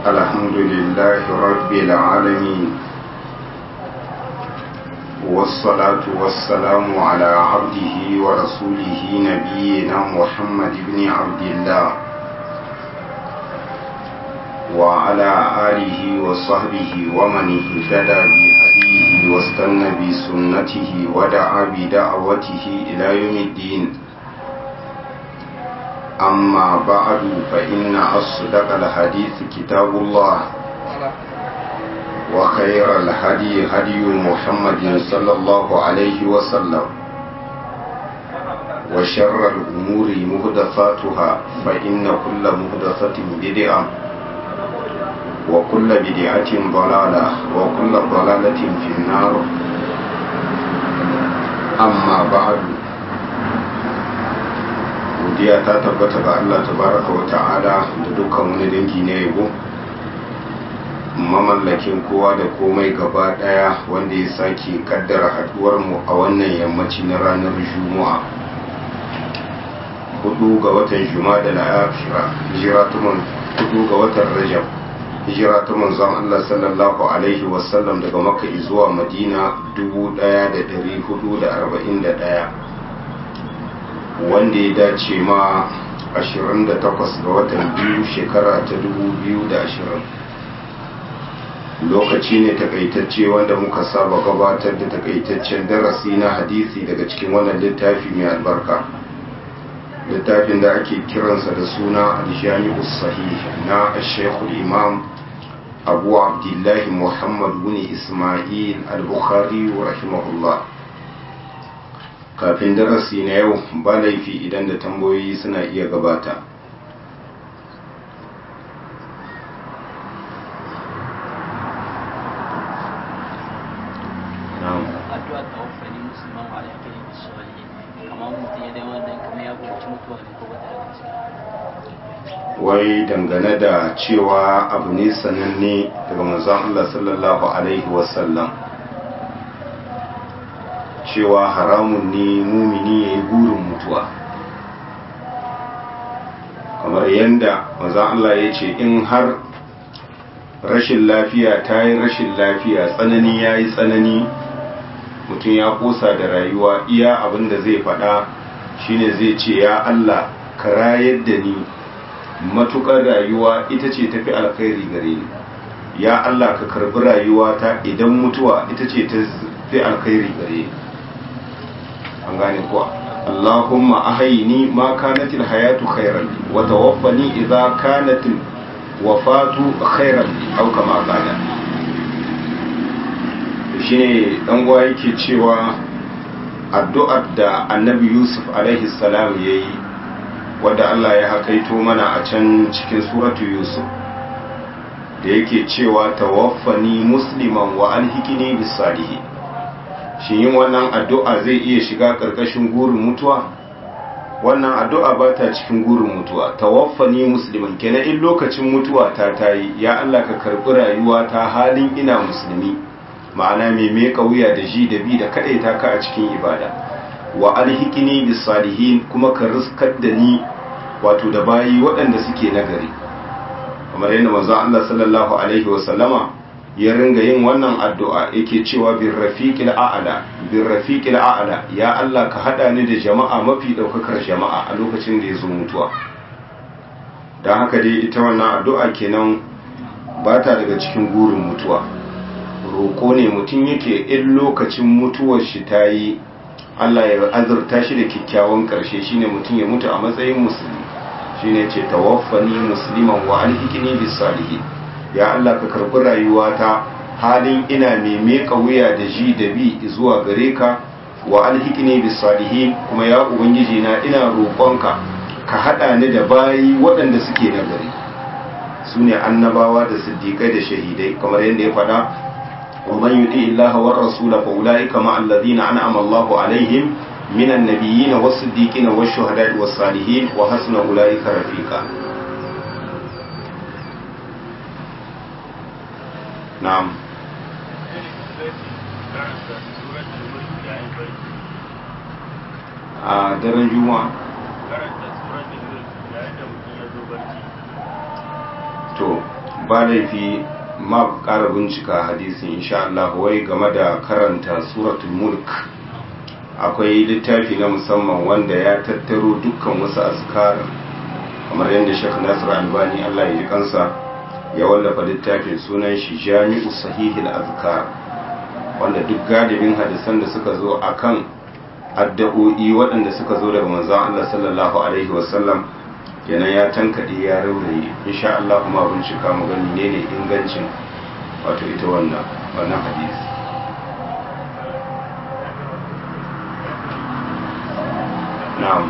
الحمد لله رب العالمين والصلاة والسلام على عبده ورسوله نبينا محمد بن عبد الله وعلى آله وصحبه ومن اهتدى بهديه واستنى بسنته ودعا بدعوته إلى يوم الدين أما بعد فإن أصدق الحديث كتاب الله وخير الهدي هدي محمد صلى الله عليه وسلم وشر الأمور مهدفاتها فإن كل مهدفة بدعة وكل بدعة ضلالة وكل ضلالة في النار أما بعد godiya ta tabbata ga Allah tabaraka wa ta'ala da dukkan wani dangi na yabo mamallakin kowa da komai gaba daya wanda ya sake kaddara haduwar mu a wannan yammaci na ranar juma'a hudu ga watan juma'a da la'afira hijira tuman hudu ga watan rajab hijira ta manzon Allah sallallahu alaihi wasallam daga makka zuwa madina 1441 wanda ya dace ma 28 ga watan biyu shekara ta 2020 lokaci ne takaitacce wanda muka saba gabatar da takaitaccen darasi na hadisi daga cikin wannan littafi mai albarka littafin da ake kiransa da suna aljami'u sahih na shekul imam abu abdullahi muhammad bin ismail al-bukhari rahimahullah kafin darasi na yau ba laifi idan da tambayoyi suna iya gabata addu'a tawaffani musulman wa alaihi wa salihin kamar mutum ya dai wannan kamar ya buƙaci mutuwa ne ko bata da wai dangane da cewa abu ne sananne daga manzon Allah sallallahu alaihi wasallam cewa haramun ne mumini ya yi burin mutuwa kamar yadda manzon Allah ya ce in har rashin lafiya ta yi rashin lafiya tsanani ya yi tsanani mutum ya kosa da rayuwa iya abin da zai faɗa shine zai ce ya Allah ka rayar da ni matukar rayuwa ita ce tafi alkhairi gare ni ya Allah ka karbi rayuwa ta idan mutuwa ita ce ta fi alkhairi gare ni an gane kuwa Allahumma ahayni ma kanatil hayatu khairan wa tawaffani idza kanatil wafatu khairan aw kama qala shine dan gwa yake cewa addu'ar da annabi Yusuf alaihi salam yayi wadda Allah ya hakaito mana a can cikin suratu Yusuf da yake cewa tawaffani musliman wa alhikini bis salihi shin yin wannan addu'a zai iya shiga karkashin gurin mutuwa wannan addu'a ba ta cikin gurin mutuwa tawaffani musliman kenan in lokacin mutuwa ta tayi ya Allah ka karbi rayuwa ta halin ina musulmi ma'ana mai me wuya da ji da bi da kadaita ka a cikin ibada wa alhikini bis salihin kuma ka riskar da ni wato da bayi waɗanda suke nagari kamar yadda manzo Allah sallallahu alaihi wasallama ya ringa yin wannan addu'a yake cewa bir rafiqil a'la bir rafiqil a'la ya Allah ka hada ni da jama'a mafi daukakar jama'a a lokacin da ya zo mutuwa dan haka dai ita wannan addu'a kenan ba ta daga cikin gurin mutuwa roko ne mutum yake in lokacin mutuwar shi ta yi Allah ya azurta shi da kyakkyawan ƙarshe shine mutum ya mutu a matsayin musulmi shine ce tawaffani musliman wa alhikini bis salihin ya Allah ka karbi rayuwata halin ina mai meka wuya da ji da bi zuwa gare ka wa alhikini bis salihin kuma ya ubangiji na ina roƙonka ka hada ni da bayi waɗanda suke nagari sune annabawa da siddiƙai da shahidai kamar yadda ya faɗa ومن يطيع الله والرسول فاولئك مع الذين انعم الله عليهم من النبيين والصديقين والشهداء والصالحين وحسن اولئك رفيقا نعم a daren juma'a to ba laifi ma ƙara bincika hadisin insha Allah wai game da karanta suratul mulk akwai littafi na musamman wanda ya tattaro dukkan wasu azkar kamar yadda Sheikh Nasir Albani Allah ya ji kansa ya wallafa littafin sunan shi Jami'u Sahihil Azkar wanda duk galibin hadisan da suka zo akan addu'o'i waɗanda suka zo daga manzon Allah sallallahu alaihi wasallam kenan ya tankade ya rauraye insha Allah kuma bincika mu gani ne ne ingancin wato ita wannan wannan hadisi na'am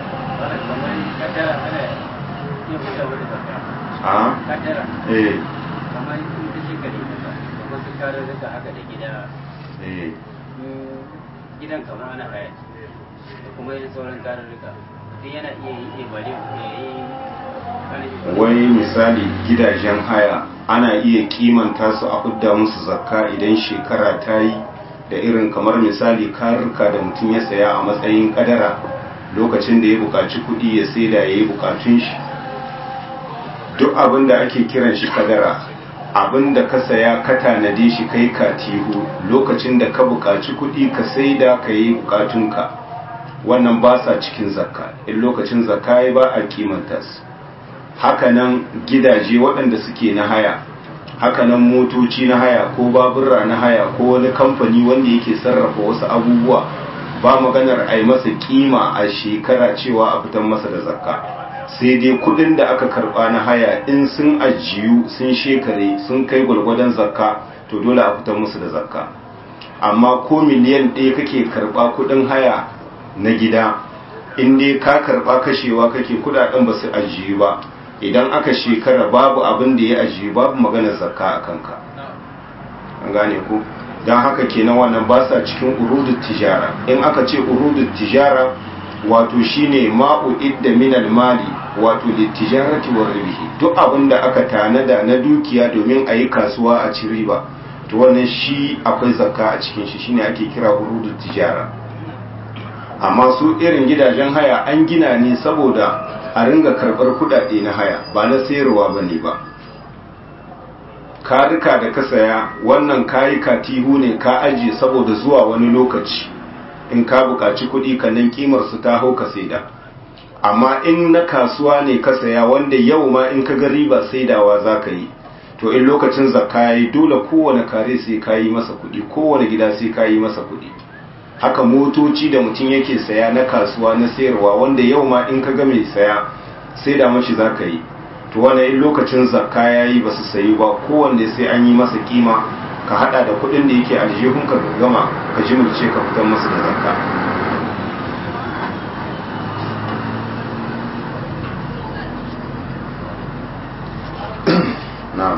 a eh kamar in ta shekari da wasu kararruka haka da gida eh gidan kamar ana haya da kuma yin sauran kararruka duk yana iya yi ibade ya yi wai misali gidajen haya ana iya kimanta su a fidda musu zakka idan shekara ta yi da irin kamar misali karurka da mutum ya saya a matsayin kadara lokacin da ya buƙaci kuɗi ya saida ya yi buƙatun shi duk abin da ake kiran shi kadara abin da ka saya ka tanade shi kai katihu lokacin da ka buƙaci kuɗi ka saida ka yi buƙatunka wannan ba sa cikin zakka in lokacin zakka ya ba a kimanta su hakanan gidaje waɗanda suke na haya hakanan motoci na haya ko babura na haya ko wani kamfani wanda yake sarrafa wasu abubuwa ba maganar a yi masa kima a shekara cewa a fitan masa da zakka sai dai kudin da aka karba na haya in sun ajiyu sun shekare sun kai gwargwadon zakka to dole a fitan musu da zakka amma ko miliyan ɗaya kake karba kudin haya na gida in dai ka karba kashewa kake kudaden ba su ajiyu ba idan aka shekara babu abin da ya ajiyu babu maganar zakka a kanka an gane ku don haka kenan wannan ba sa cikin urudut tijara in aka ce urudut tijara wato shine ma'u idda minal mali wato littijarati wa ribihi duk abin da aka tanada na dukiya domin a yi kasuwa a ci riba to wannan shi akwai zakka a cikin shi shine ake kira urudut tijara amma su irin gidajen haya an gina ne saboda a ringa karɓar kuɗaɗe na haya ba na sayarwa ba ne ba ka rika da ka saya wannan kayi katihu ne ka ajiye saboda zuwa wani lokaci in ka buƙaci kuɗi ka nan kimar su ta hau ka saida amma in na kasuwa ne ka saya wanda yau ma in ka ga riba saidawa za ka yi to in lokacin zakka ya yi dole kowane kare sai ka yi masa kuɗi kowane gida sai ka yi masa kuɗi haka motoci da mutum yake saya na kasuwa na sayarwa wanda yau ma in ka ga mai saya sai da mashi za ka yi to wani in lokacin zakka ya yi ba su sayi ba kowanne sai an yi masa kima ka hada da kudin da yake aljihun ka gama ka jimilce ka fitar masa da zakka na'am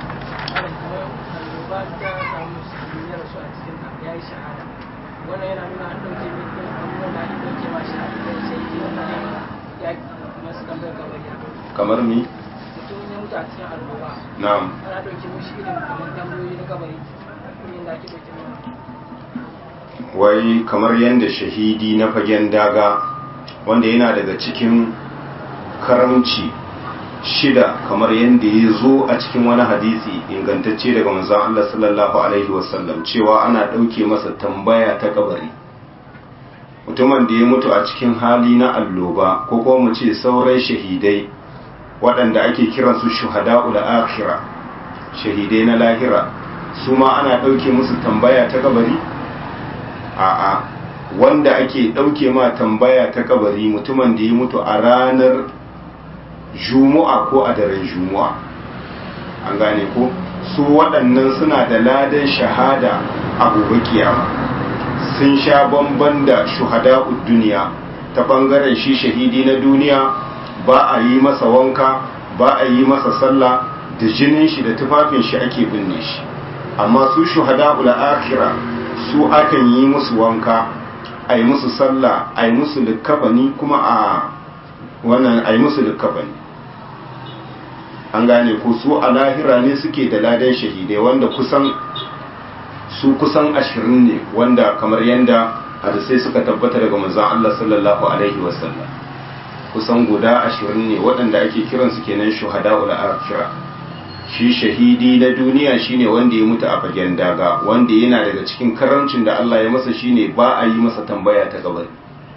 wannan yana nuna an ɗauke min ɗin abubuwan da ake ɗauke ma shi a cikin sai ke wannan ya masu tambayar kabari kamar mi mutum ya mutu a cikin annoba na'am ana ɗauke mishi irin kamar tambayoyi na kabari irin da ake ɗauke min wai kamar yadda shahidi na fagen daga wanda yana daga cikin karamci shida kamar yadda ya zo a cikin wani hadisi ingantacce daga manzon Allah sallallahu alaihi wasallam cewa ana ɗauke masa tambaya ta kabari mutumin da ya mutu a cikin hali na alloba ko kuma mu ce sauran shahidai waɗanda ake kiransu shuhada'ul akhira shahidai na lahira su ma ana ɗauke musu tambaya ta kabari a'a wanda ake ɗauke ma tambaya ta kabari mutumin da ya mutu a ranar jumu'a ko a daren jumu'a an gane ko su waɗannan suna da ladan shahada a gobe kiyama sun sha bamban da shuhada'ud duniya ta ɓangaren shi shahidi na duniya ba a yi masa wanka ba a yi masa sallah da jinin shi da tufafin shi ake binne shi amma su shuhada'ul akhirah su akan yi musu wanka a yi musu sallah a yi musu likkafani kuma a wannan a yi musu likkafani an gane ko su a lahira ne suke da ladan shahidai wanda kusan su kusan ashirin ne wanda kamar yadda hadisai suka tabbata daga manzon Allah sallallahu alaihi wasallam kusan guda ashirin ne waɗanda ake kiransu kenan shuhada ul akhira shi shahidi na duniya shine wanda ya mutu a fagen daga wanda yana daga cikin karamcin da Allah ya masa shine ba a yi masa tambaya ta kabari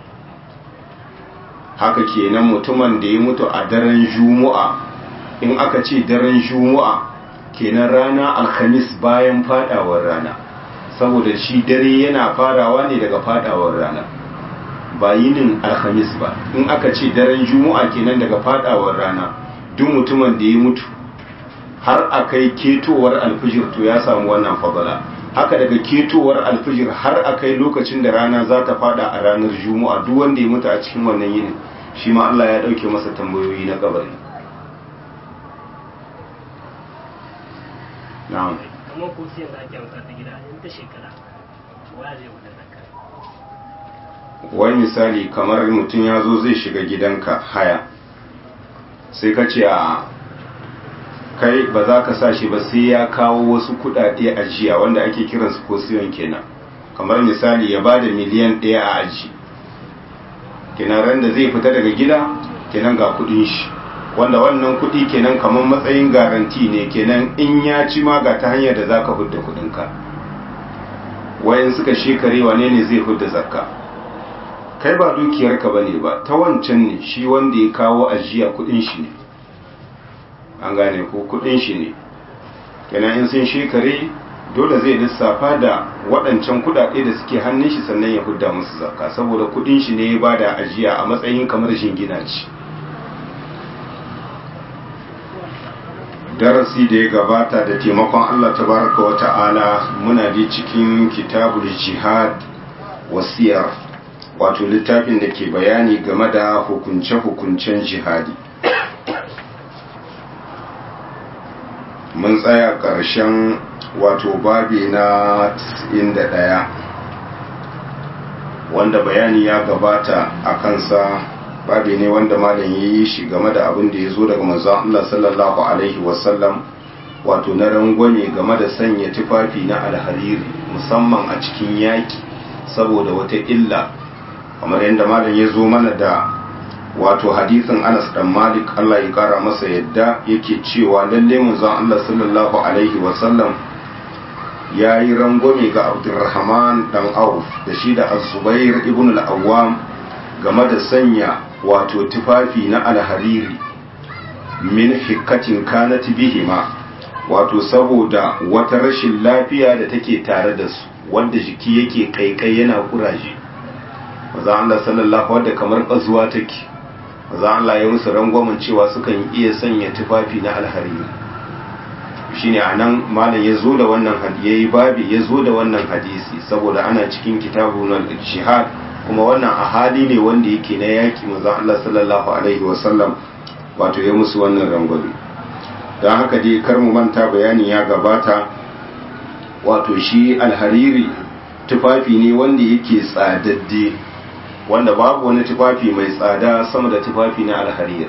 haka kenan mutumin da ya mutu a daren juma'a in aka ce daren juma'a kenan rana alhamis bayan fadawar rana saboda shi dare yana farawa ne daga fadawar rana ba yinin alhamis ba in aka ce daren juma'a kenan daga fadawar rana duk mutumin da ya mutu har a kai ketowar alfijir to ya samu wannan fadala haka daga ketowar alfijir har a kai lokacin da rana za ta fada a ranar juma'a duk wanda ya mutu a cikin wannan yinin shi ma Allah ya dauke masa tambayoyi na kabari na'am kamar ko sai da ake amsa ta gida in ta shekara wa zai wuce zakka wai misali kamar mutum ya zo zai shiga gidanka haya sai ka ce a kai ba za ka sa shi ba sai ya kawo wasu kudade ajiya wanda ake kiransu kosiyon kenan kamar misali ya ba da miliyan ɗaya a aji kenan ran da zai fita daga gida kenan ga kudin shi wanda wannan kudi kenan kamar matsayin garanti ne kenan in ya ci ma ga ta hanyar da za ka hudda kudinka wayan suka shekare wane ne zai hudda zakka kai ba dukiyarka ba ne ba ta wancan ne shi wanda ya kawo ajiya kudin shi ne an gane ko kudin shi ne kenan in sun shekare dole zai lissafa da waɗancan kudade da suke hannun shi sannan ya hudda musu zakka saboda kudin shi ne ya bada ajiya a matsayin kamar shingina ce darasi da ya gabata da taimakon Allah tabaraka wa ta'ala muna ji cikin kitabul jihad wasiyar wato littafin da ke bayani game da hukunce-hukuncen jihadi mun tsaya ƙarshen wato babi na 91 wanda bayani ya gabata a kansa babi ne wanda malam ya yi shi game da abin da ya zo daga manzon Allah sallallahu alaihi wasallam wato na rangwame game da sanya tufafi na alhariri musamman a cikin yaki saboda wata illa kamar yadda malam ya zo mana da wato hadisin Anas dan Malik Allah ya kara masa yadda yake cewa lalle manzon Allah sallallahu alaihi wasallam ya yi rangwame ga Abdurrahman dan Auf da shi da Az-Zubair ibn al-Awwam game da sanya wato tufafi na alhariri min hikatin kanat bihima wato saboda wata rashin lafiya da take tare da su wanda jiki yake kaikai yana kuraje maza Allah sallallahu wadda kamar bazuwa take maza Allah ya musu rangwamen cewa sukan iya sanya tufafi na alhariri shine anan malam ya zo da wannan hadisi babi ya zo da wannan hadisi saboda ana cikin kitabun al-jihad kuma wannan a hali ne wanda yake na yaki manzon Allah sallallahu alaihi wasallam wato ya musu wannan rangwame don haka dai kar mu manta bayani ya gabata wato shi alhariri tufafi ne wanda yake tsadadde wanda babu wani tufafi mai tsada sama da tufafi na alhariri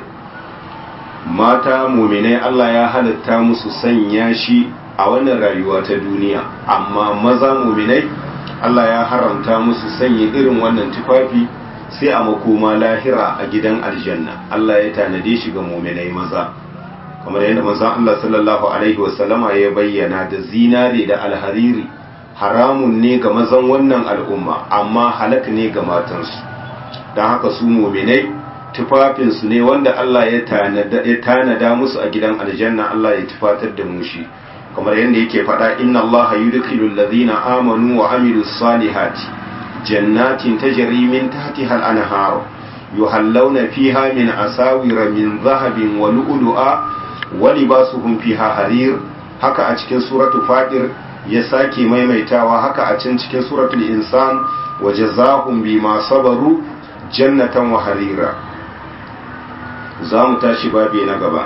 mata muminai Allah ya halatta musu sanya shi a wannan rayuwa ta duniya amma maza muminai Allah ya haramta musu sanya irin wannan tufafi sai a makoma lahira a gidan aljanna Allah ya tanade shi ga muminai maza kamar yadda manzon Allah sallallahu alaihi wasallama ya bayyana da zinare da alhariri haramun ne ga mazan wannan al'umma amma halak ne ga matansu don haka su muminai tufafinsu ne wanda Allah ya tanada musu a gidan aljanna Allah ya tufatar da mu shi kamar yadda yake faɗa inna Allah yudkhilu alladhina amanu wa amilus salihati jannatin tajri min tahtiha al-anhar yuhallawna fiha min asawira min dhahabin wa lu'lu'a wa libasuhum fiha harir haka a cikin suratu fatir ya sake maimaitawa haka a can cikin suratul insan wa jazaahum bima sabaru jannatan wa harira za mu tashi babi na gaba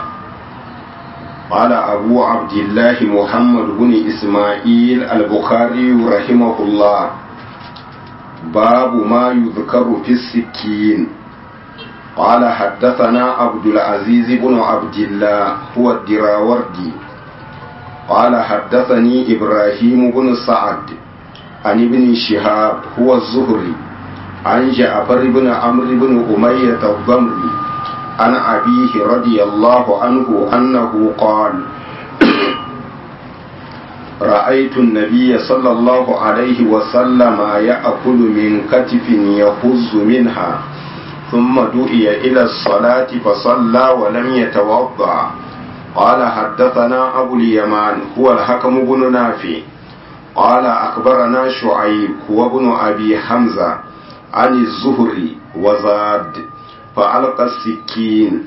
قال أبو عبد الله محمد بن إسماعيل البخاري رحمه الله باب ما يذكر في السكين قال حدثنا عبد العزيز بن عبد الله هو الدراوردي قال حدثني إبراهيم بن سعد عن ابن شهاب هو الزهري عن جعفر بن عمرو بن أمية الضمري عن أبيه رضي الله عنه أنه قال رأيت النبي صلى الله عليه وسلم يأكل من كتف يخز منها ثم دعي إلى الصلاة فصلى ولم يتوضأ قال حدثنا أبو اليمان هو الحكم بن نافع قال أخبرنا شعيب هو ابن أبي حمزة عن الزهري وزاد فألقى السكين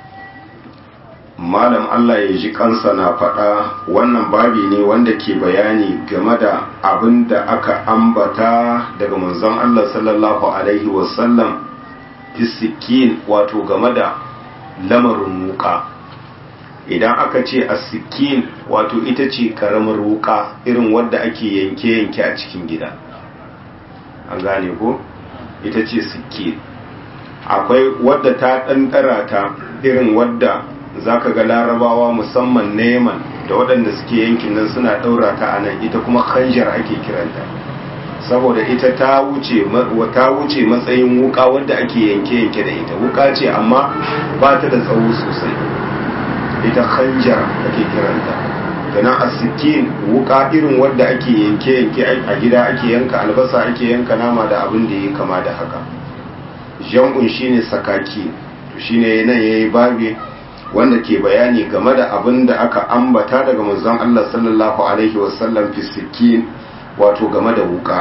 malam Allah ya ji kansa na faɗa wannan babi ne wanda ke bayani game da abin da aka ambata daga manzon Allah sallallahu alaihi wasallam fisikin wato game da lamarin wuka idan aka ce asikin wato ita ce karamar wuka irin wadda ake yanke-yanke a cikin gida an gane ko ita ce sikin akwai wadda ta ɗanɗara ta irin wadda za ka ga larabawa musamman neman da waɗanda suke yankin nan suna ɗaura ta a nan ita kuma hanjar ake kiranta saboda ita ta wuce ta wuce matsayin wuka wadda ake yanke-yanke da ita wuka ce amma ba ta da tsawo sosai ita hanjar ake kiranta ganin asikin wuka irin wadda ake yanke-yanke a gida ake yanka albasa ake yanka nama da abin da ya kama da haka jam'un shine sakaki to shine nan yayi babi wanda ke bayani game da abin da aka ambata daga manzon Allah sallallahu alaihi wasallam fi sikin wato game da wuka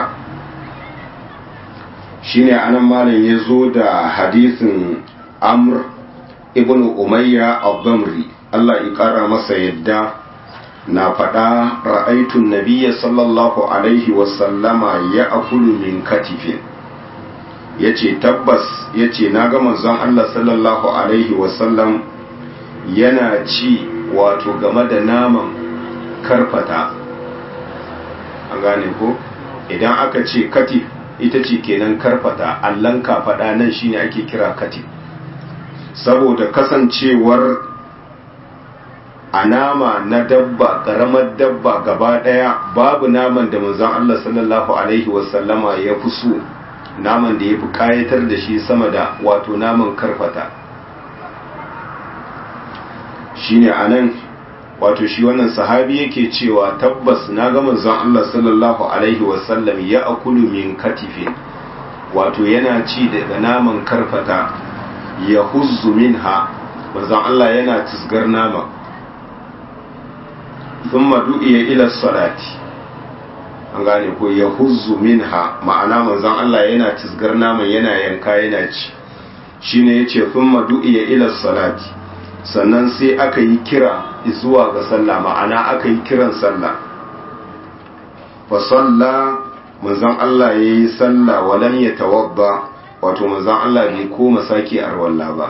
shine anan malam ya zo da hadisin amr ibn umayya al-damri Allah ya kara masa yadda na faɗa ra'aitun nabiyya sallallahu alaihi wasallama ya akulu min katifin ya ce tabbas ya ce na ga manzon Allah sallallahu alaihi wasallam yana ci wato game da naman karfata an gane ko idan aka ce katif ita ce kenan karfata allon kafaɗa nan shine ake kira katif saboda kasancewar a nama na dabba ƙaramar dabba gaba ɗaya babu naman da manzon Allah sallallahu alaihi wasallama ya fi so naman da ya fi ƙayatar da shi sama da wato naman karfata shine anan wato shi wannan sahabi yake cewa tabbas na ga manzon Allah sallallahu alaihi wasallam ya akulu min katifin wato yana ci daga naman karfata ya huzzu minha manzon Allah yana tisgar nama thumma du'iya ila salati an gane ko ya huzzu minha ma'ana manzon Allah yana tisgar naman yana yanka yana ci shine yace thumma du'iya ila salati sannan sai aka yi kira zuwa ga sallah ma'ana aka yi kiran sallah fa salla manzon Allah ya yi sallah walam ya tawadda wato manzon Allah bai koma sake arwalla ba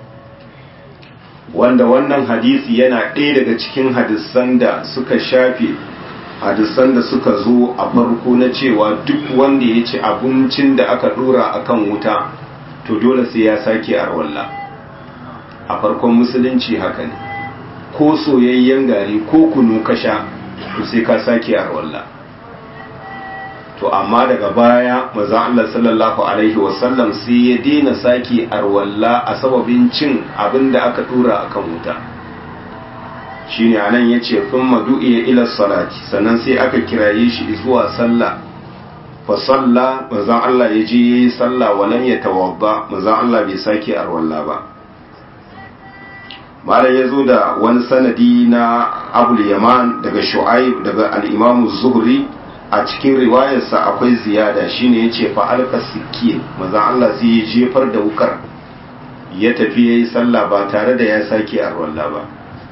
wanda wannan hadisi yana ɗaya daga cikin hadisan da suka shafe hadisan da suka zo a farko na cewa duk wanda ya ci abincin da aka ɗora akan wuta to dole sai ya sake arwalla a farkon musulunci haka ne ko soyayyen gari ko kunu ka sha to sai ka sake arwalla to amma daga baya maza Allah sallallahu alaihi wasallam sai ya daina sake arwalla a sababin cin abin da aka tura akan wuta shine anan yace thumma du'iya ila salati sannan sai aka kiraye shi zuwa sallah fa salla manzon Allah ya je yayi sallah walam yatawadda manzon Allah bai sake arwalla ba malam ya zo da wani sanadi na abul yaman daga shu'aib daga al'imamu zuhri a cikin riwayarsa akwai ziyada shine ya ce fa'alka sikkin maza Allah sai ya jefar da wukar ya tafi ya yi sallah ba tare da ya sake arwalla ba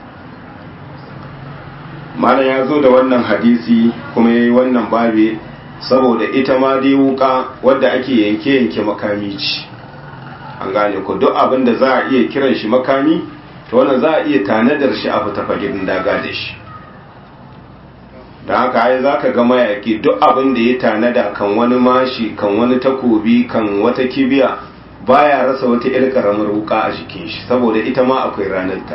malam ya zo da wannan hadisi kuma ya yi wannan babe saboda ita ma dai wuka wadda ake yanke-yanke makami ce an gane ko duk abin da za a iya kiran shi makami to wannan za a iya tanadar shi a fita fagen daga da shi da haka ai za ka ga mayaki duk abin da ya tanada kan wani mashi kan wani takobi kan wata kibiya baya rasa wata irin karamar wuka a jikin shi saboda ita ma akwai ranarta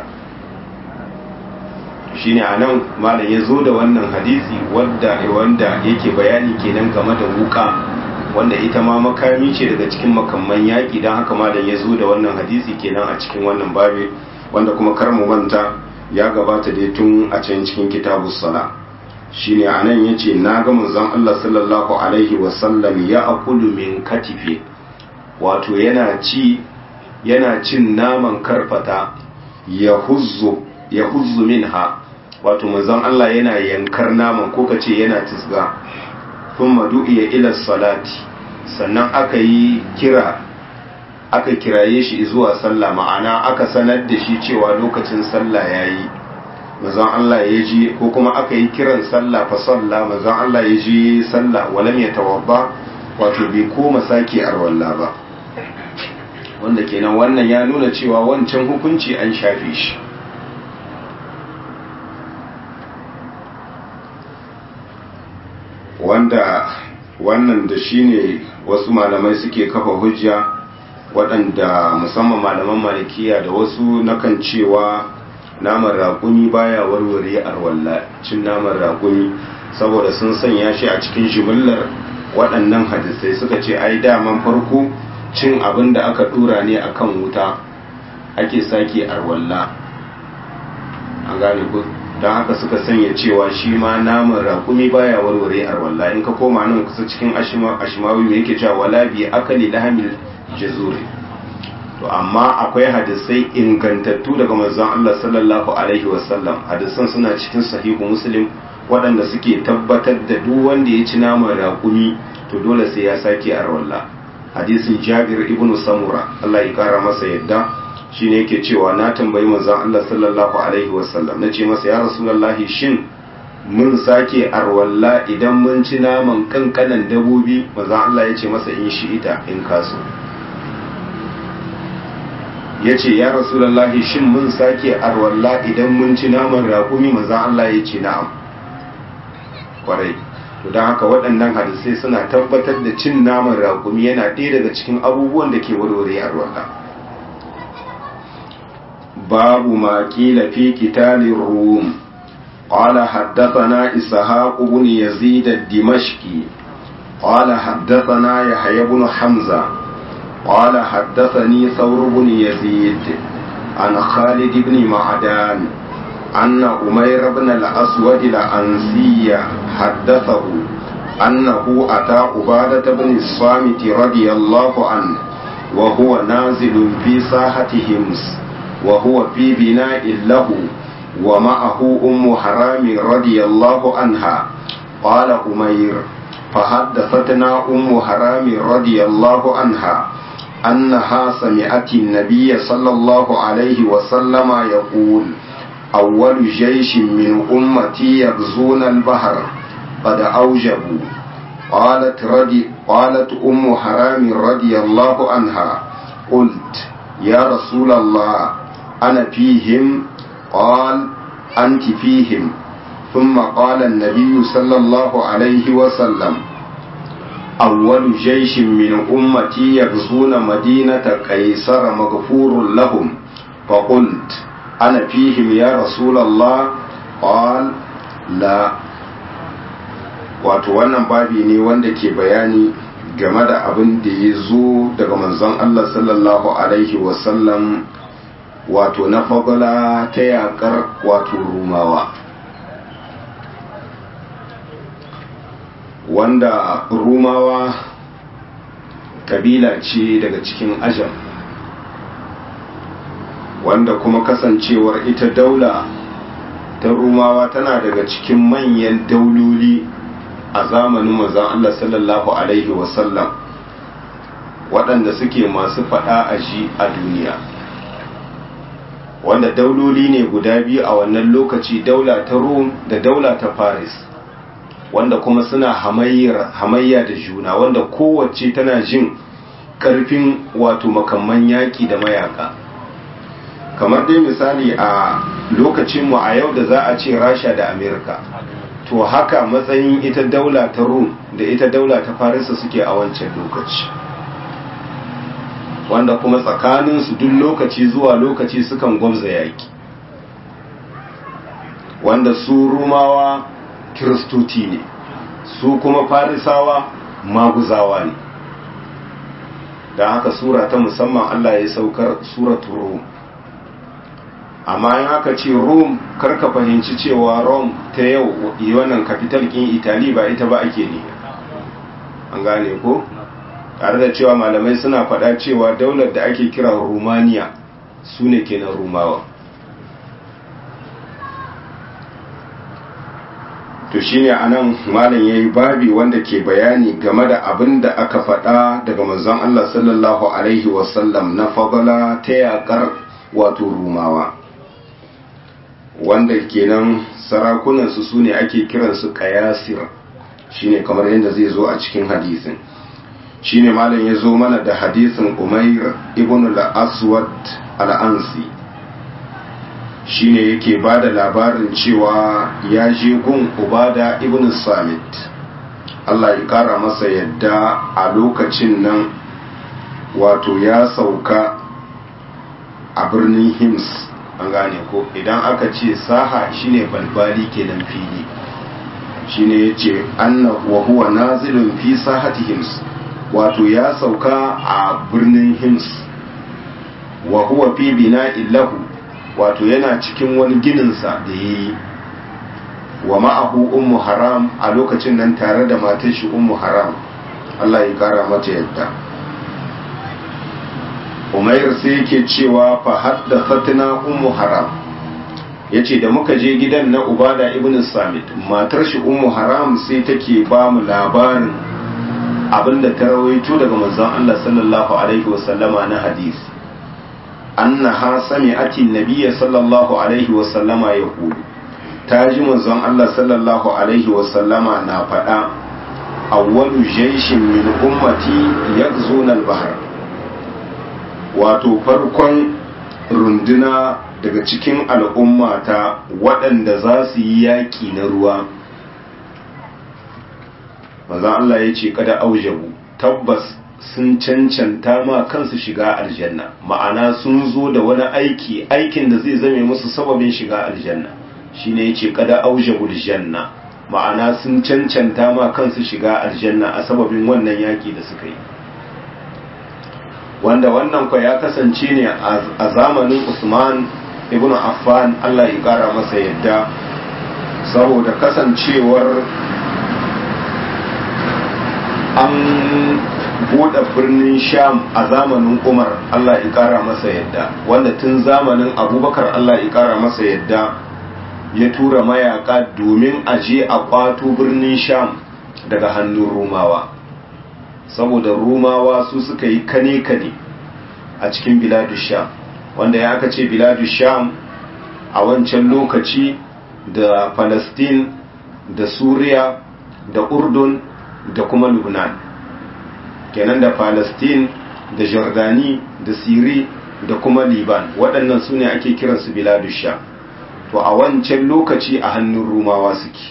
shine a nan malam ya zo da wannan hadisi wadda wanda yake bayani kenan game da wuka wanda ita ma makami ce daga cikin makamman yaƙi don haka malam ya zo da wannan hadisi kenan a cikin wannan babe wanda kuma kar mu manta ya gabata dai tun a can cikin kitabu sala shine anan yace na ga manzon Allah sallallahu alaihi wasallam ya akulu min katife wato yana ci yana cin naman karfata ya huzzu ya huzzu minha wato manzon Allah yana yankar naman ko kace yana tisga thumma du'iya ila salati sannan aka yi kira aka kiraye shi zuwa sallah ma'ana aka sanar da shi cewa lokacin sallah yayi manzon Allah ya ji ko kuma aka yi kiran sallah fa sallah manzon Allah ya ji sallah walam ya tawabba wato bai koma sake arwalla ba wanda kenan wannan ya nuna cewa wancan hukunci an shafe shi wanda wannan da shine wasu malamai suke kafa hujja waɗanda musamman malaman malikiya da wasu nakan cewa naman raƙumi baya warware arwalla cin naman raƙumi saboda sun sanya shi a cikin jimillar waɗannan hadisai suka ce ai daman farko cin abin da aka ɗura ne akan wuta ake sake arwalla an gane ku don haka suka sanya cewa shi ma naman raƙumi baya warware arwalla in ka koma nan kusa cikin ashimawi mai yake cewa wala bi akali lahamil jazuri to amma akwai hadisai ingantattu daga manzon Allah sallallahu alaihi wasallam hadisan suna cikin sahihu muslim waɗanda suke tabbatar da duk wanda ya ci naman raƙumi to dole sai ya sake arwalla hadisin Jabir ibn Samura Allah ya kara masa yadda shine yake cewa na tambayi manzon Allah sallallahu alaihi wasallam nace masa ya rasulullahi shin mun sake arwalla idan mun ci naman kankanan dabobi manzon Allah ya ce masa in shi ita in kaso ya ce ya rasulallahi shin mun sake arwalla idan mun ci naman raƙumi manzan Allah ya ce na'am kwarai to don haka waɗannan hadisai suna tabbatar da cin naman raƙumi yana ɗaya daga cikin abubuwan da ke warware arwalla babu ma ƙila fi kitalin rum قال حدثنا إسحاق بن يزيد الدمشقي قال حدثنا يحيى بن حمزة قال حدثني ثور بن يزيد عن خالد بن معدان أن أمير بن الأسود الأنسي حدثه أنه أتى عبادة بن الصامت رضي الله عنه وهو نازل في ساحة همس وهو في بناء له ومعه أم حرام رضي الله عنها قال أمير فحدثتنا أم حرام رضي الله عنها أنها سمعت النبي صلى الله عليه وسلم يقول أول جيش من أمتي يغزون البحر قد أوجبوا قالت رضي قالت أم حرام رضي الله عنها قلت يا رسول الله أنا فيهم قال أنت فيهم ثم قال النبي صلى الله عليه وسلم أول جيش من أمتي يغزون مدينة قيصر مغفور لهم فقلت أنا فيهم يا رسول الله قال لا wato wannan babi ne wanda ke bayani game da abin da ya zo daga manzon Allah sallallahu alaihi wasallam wato na fagala ta yakar wato rumawa wanda rumawa kabila ce daga cikin ajam wanda kuma kasancewar ita daula ta rumawa tana daga cikin manyan dauloli a zamanin manzon Allah sallallahu alaihi wasallam waɗanda suke masu faɗa a ji a duniya wanda dauloli ne guda biyu a wannan lokaci daula ta rum da daula ta paris wanda kuma suna hamayya da juna wanda kowace tana jin karfin wato makamman yaƙi da mayaka kamar dai misali a lokacinmu a yau da za a ce rasha da amerika to haka matsayin ita daula ta rum da ita daula ta farisa suke a wancan lokaci wanda kuma tsakaninsu duk lokaci zuwa lokaci sukan gwamza yaƙi wanda su rumawa kiristoci ne su kuma farisawa maguzawa ne don haka sura ta musamman Allah ya saukar suratul rum amma in aka ce rome karka fahimci cewa rome ta yau wannan capital kin italy ba ita ba ake ne an gane ko tare da cewa malamai suna faɗa cewa daular da ake kira romania su ne kenan rumawa to shine anan malam yayi babi wanda ke bayani game da abin da aka faɗa daga manzon Allah sallallahu alaihi wasallam na fadala ta yakar wato rumawa wanda kenan sarakunan su sune ake kiransu qayasir shine kamar yadda zai zo a cikin hadisin shine malam ya zo mana da hadisin Umair ibn al-Aswad al-Ansi shine yake ba da labarin cewa ya je gun ubada ibn samit Allah ya kara masa yadda a lokacin nan wato ya sauka a birnin hims an gane ko idan aka ce saha shine balbali kenan fili shine ya ce anna wa huwa nazilun fi sahati hims wato ya sauka a birnin hims wa huwa fi bina'in lahu wato yana cikin wani gininsa da ya yi wa ma'ahu ummu haram a lokacin nan tare da matar shi ummu haram Allah ya kara mata yadda umair sai yake cewa fa haddathatna ummu haram yace da muka je gidan na ubada ibn samit matar shi ummu haram sai take ba mu labarin abinda ta rawaito daga manzon Allah sallallahu alaihi wasallama na hadisi annaha sami'ati nabiyya sallallahu alaihi wa sallama yaqulu ta ji manzon Allah sallallahu alaihi wa sallama na faɗa awwalu jayshin min ummati yaghzuna al-bahr wato farkon runduna daga cikin al'ummata waɗanda za su yi yaƙi na ruwa manzon Allah ya ce kada aujabu tabbas sun cancanta ma kansu shiga aljanna ma'ana sun zo da wani aiki aikin da zai zame musu sababin shiga aljanna shine yace kada aujabul janna ma'ana sun cancanta ma kansu shiga aljanna a sababin wannan yaki da suka yi wanda wannan kwa ya kasance ne a zamanin Usman ibn Affan Allah ya kara masa yadda saboda kasancewar an buɗe birnin sham a zamanin umar allah ya ƙara masa yadda wanda tun zamanin abubakar allah ya ƙara masa yadda ya tura mayaka domin a je a ƙwato birnin sham daga hannun rumawa saboda rumawa su suka yi kane-kane a cikin biladu sham wanda ya aka ce biladu sham a wancan lokaci da palestine da suriya da urdun da kuma lubnan kenan da palestine da jordani da siri da kuma liban waɗannan su ne ake kiransu biladu sha to a wancan lokaci a hannun rumawa suke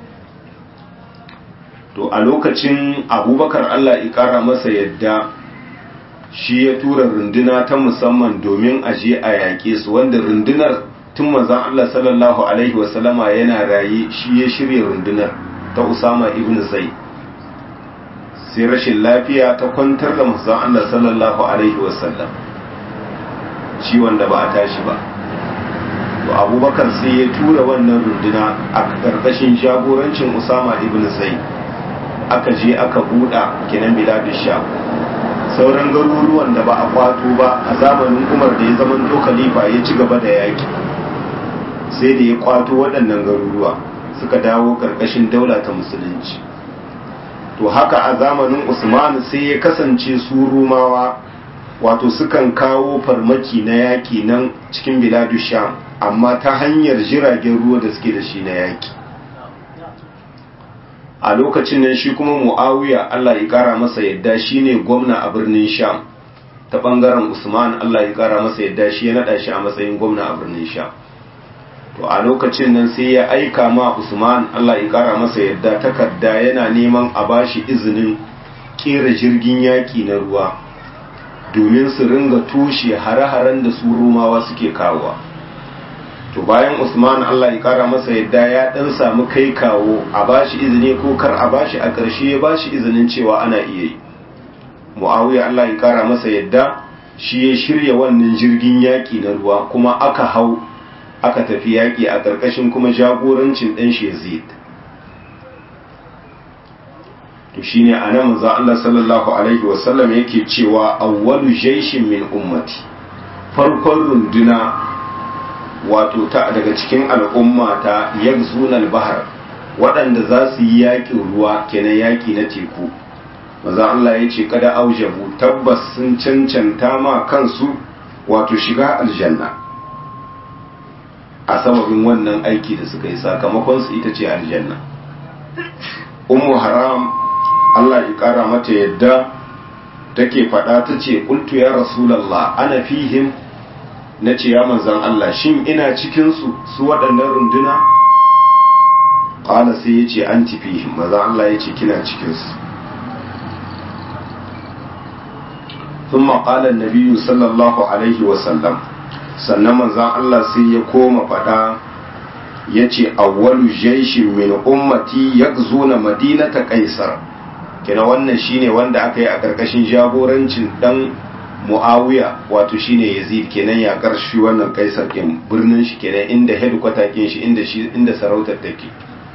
to a lokacin abubakar allah ƙara masa yadda shi ya tura runduna ta musamman domin a je a yaƙe su wanda rundunar tun manzan allah sallallahu alaihi wasallama yana raye shi ya shirya rundunar ta usama ibn zaid sai rashin lafiya ta kwantar da manzon Allah sallallahu alaihi wasallam ciwon da ba a tashi ba to abubakar sai ya tura wannan runduna a ƙarƙashin jagorancin usama ibn zaid aka je aka buɗa kinan biladu sha sauran garuruwan da ba a kwato ba a zamanin umar da ya zama to khalifa ya ci gaba da yaki sai da ya kwato waɗannan garuruwa suka dawo ƙarƙashin daula ta musulunci to haka a zamanin usman sai ya kasance su rumawa wato sukan kawo farmaki na yaƙi nan cikin biladu sham amma ta hanyar jiragen ruwa da suke da shi na yaƙi a lokacin nan shi kuma mu'awiya Allah ya kara masa yadda shine gwamna a birnin sham ta bangaren usman Allah ya kara masa yadda shi ya nada shi a matsayin gwamna a birnin sham to a lokacin nan sai ya aika ma usman Allah ya kara masa yadda takarda yana neman a bashi izinin kera jirgin yaki na ruwa domin su ringa tushe hare-haren da su rumawa suke kawowa to bayan usman allah ya kara masa yadda ya dan samu kai kawo a bashi izini ko kar a bashi a ƙarshe ya bashi izinin cewa ana iya yi muawiya allah ya kara masa yadda shi ya shirya wannan jirgin yaƙi na ruwa kuma aka hau aka tafi yaƙi a ƙarƙashin kuma jagorancin ɗan shi yazid to shine a nan manzo Allah sallallahu alaihi wasallam yake cewa awwalu jaishin min ummati farkon runduna wato ta daga cikin al'umma ta yakzunal bahar waɗanda za su yi yaƙin ruwa kenan yaƙi na teku maza Allah ya ce kada aujabu tabbas sun cancanta ma kansu wato shiga aljanna a sababin wannan aiki da suka yi sakamakon su ita ce aljanna ummu haram Allah ya ƙara mata yadda take faɗa ta ce ƙultu ya rasulallah ana fihim na ce ya manzan Allah shin ina cikinsu su waɗannan runduna ƙala sai ya ce an fihim manzan Allah ya ce kina cikinsu ثم قال النبي صلى الله عليه وسلم sannan manzan Allah sai ya koma faɗa ya ce awwalu jaishin min ummati yakzuna madinata kaisar kina wannan shine wanda aka yi a ƙarƙashin jagorancin dan muawiya wato shine yazid kenan ya karshi wannan kaisar kin birnin shi kenan inda headquarter kin shi inda shi inda sarautar take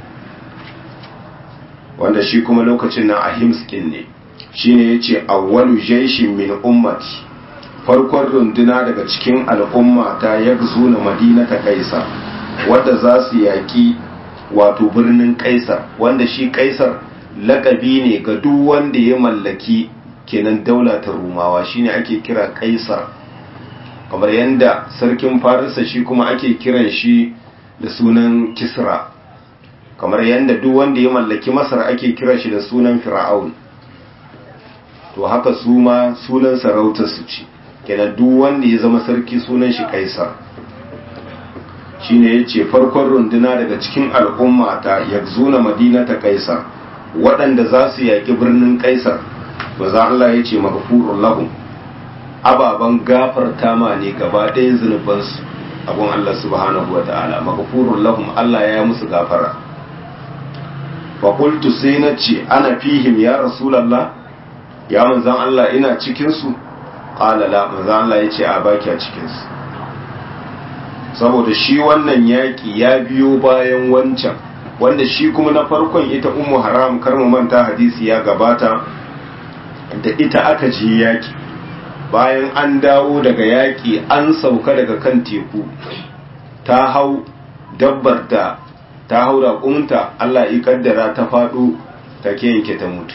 wanda shi kuma lokacin nan a himskin ne shine yace awwalu jaishin min ummati farkon runduna daga cikin al'umma ta yakzuna madinata kaisar wadda za su yaki wato birnin kaisar wanda shi kaisar lakabi ne ga duk wanda ya mallaki kenan daula ta rumawa shine ake kira kaisar kamar yadda sarkin farisa shi kuma ake kiran shi da sunan kisra kamar yadda duk wanda ya mallaki masar ake kira shi da sunan fir'aun to haka su ma sunan sarautar su ce kenan duk wanda ya zama sarki sunan shi kaisar shine yace farkon runduna daga cikin al'umma ta yakzuna madinata kaisar waɗanda za su yaƙi birnin kaisar ba za Allah ya ce magafurun lahum ababen gafarta ma ne gaba ɗayan zunubansu abun Allah subhanahu wa ta'ala magafurun lahum Allah ya yi musu gafara faƙultu sai na ce ana fihim ya rasulallah ya manzan Allah ina cikinsu ƙalala manzan Allah ya ce a baki a cikinsu saboda shi wannan yaƙi ya biyo bayan wancan wanda shi kuma na farkon ita ummu haram kar mu manta hadisi ya gabata da ita aka je yaƙi bayan an dawo daga yaƙi an sauka daga kan teku ta hau dabbar da ta hau raƙunta Allah ya kaddara ta faɗo ta yanke ta mutu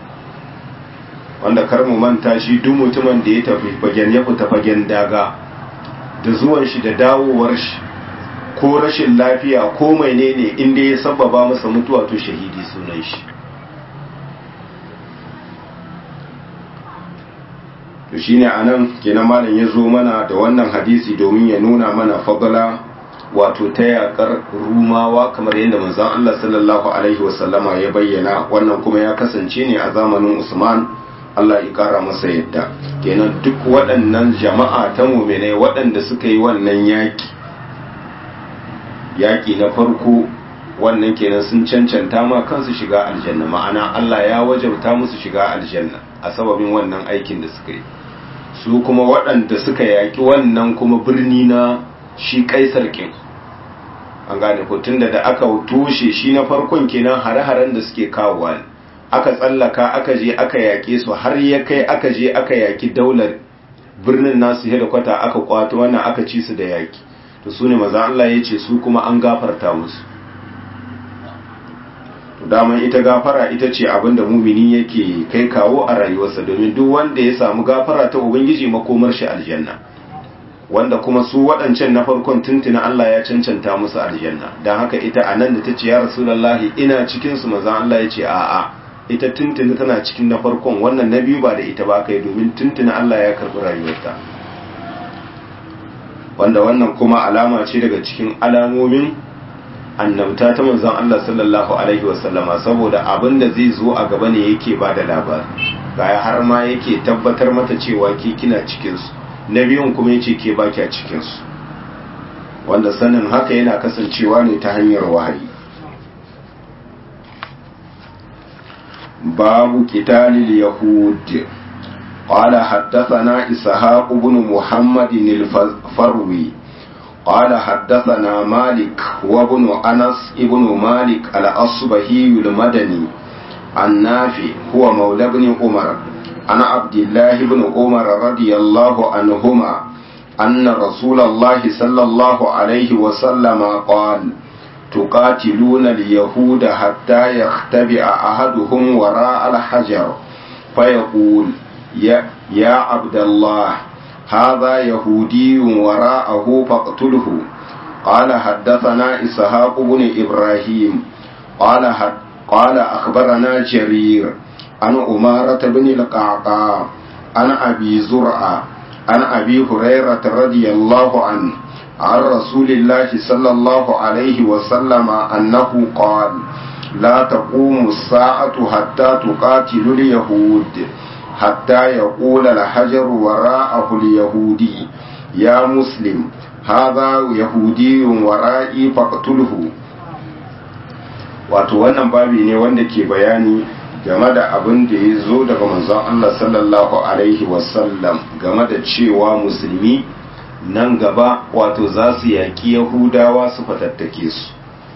wanda kar mu manta shi duk mutumin da ya tafi fagen ya fita fagen daga da zuwan shi da dawowar shi ko rashin lafiya ko mai ne ne inda ya sababa masa mutuwa to shahidi sunan shi to shine anan kenan malam ya zo mana da wannan hadisi domin ya nuna mana fadala wato ta yakar rumawa kamar yadda manzon Allah sallallahu alaihi wasallama ya bayyana wannan kuma ya kasance ne a zamanin Usman Allah ya kara masa yadda kenan duk waɗannan jama'a ta mu'minai waɗanda suka yi wannan yaki yaki na farko wannan kenan sun cancanta ma kansu shiga aljanna ma'ana Allah ya wajabta musu shiga aljanna a sababin wannan aikin da suka yi su kuma waɗanda suka yaƙi wannan kuma birni na shi kaisar kin an gane ko tunda da aka toshe shi na farkon kenan hare-haren da suke kawowa ne aka tsallaka aka je aka yaƙe su har ya kai aka je aka yaƙi daular birnin nasu da kwata aka kwato wannan aka ci su da yaƙi to su ne maza Allah ya ce su kuma an gafarta musu to daman ita gafara ita ce abin da mumini yake kai kawo a rayuwarsa domin duk wanda ya samu gafara ta ubangiji makomar shi aljanna wanda kuma su waɗancan na farkon tuntuna Allah ya cancanta musu aljanna don haka ita a nan da ta ce ya rasulallahi ina cikinsu maza Allah ya ce a'a ita tuntuna tana cikin na farkon wannan na biyu ba da ita ba kai domin tuntuna Allah ya karɓi rayuwarta wanda wannan kuma alama ce daga cikin alamomin annabta ta manzon Allah sallallahu alaihi wasallama saboda abin da zai zo a gaba ne yake ba da labari ga har ma yake tabbatar mata cewa ke kina cikinsu na biyun kuma yace ke baki a cikinsu wanda sanin haka yana kasancewa ne ta hanyar wahayi babu qitalil yahud قال حدثنا إسحاق بن محمد الفروي قال حدثنا مالك وابن أنس ابن مالك الأصبهي المدني النافع هو مولى بن عمر عن عبد الله بن عمر رضي الله عنهما أن رسول الله صلى الله عليه وسلم قال تقاتلون اليهود حتى يختبئ أحدهم وراء الحجر فيقول يا, يا عبد الله هذا يهودي وراءه فاقتله قال حدثنا إسحاق بن إبراهيم قال حد قال أخبرنا جرير عن أمارة بن القعقاع عن أبي زرعة عن أبي هريرة رضي الله عنه عن رسول الله صلى الله عليه وسلم أنه قال لا تقوم الساعة حتى تقاتل اليهود حتى يقول الحجر وراءه اليهودي يا مسلم هذا يهودي ورائي فاقتله wato wannan babi ne wanda ke bayani game da abin da ya zo daga manzon Allah sallallahu alaihi wasallam game da cewa musulmi nan gaba wato za su yaƙi yahudawa su fatattake su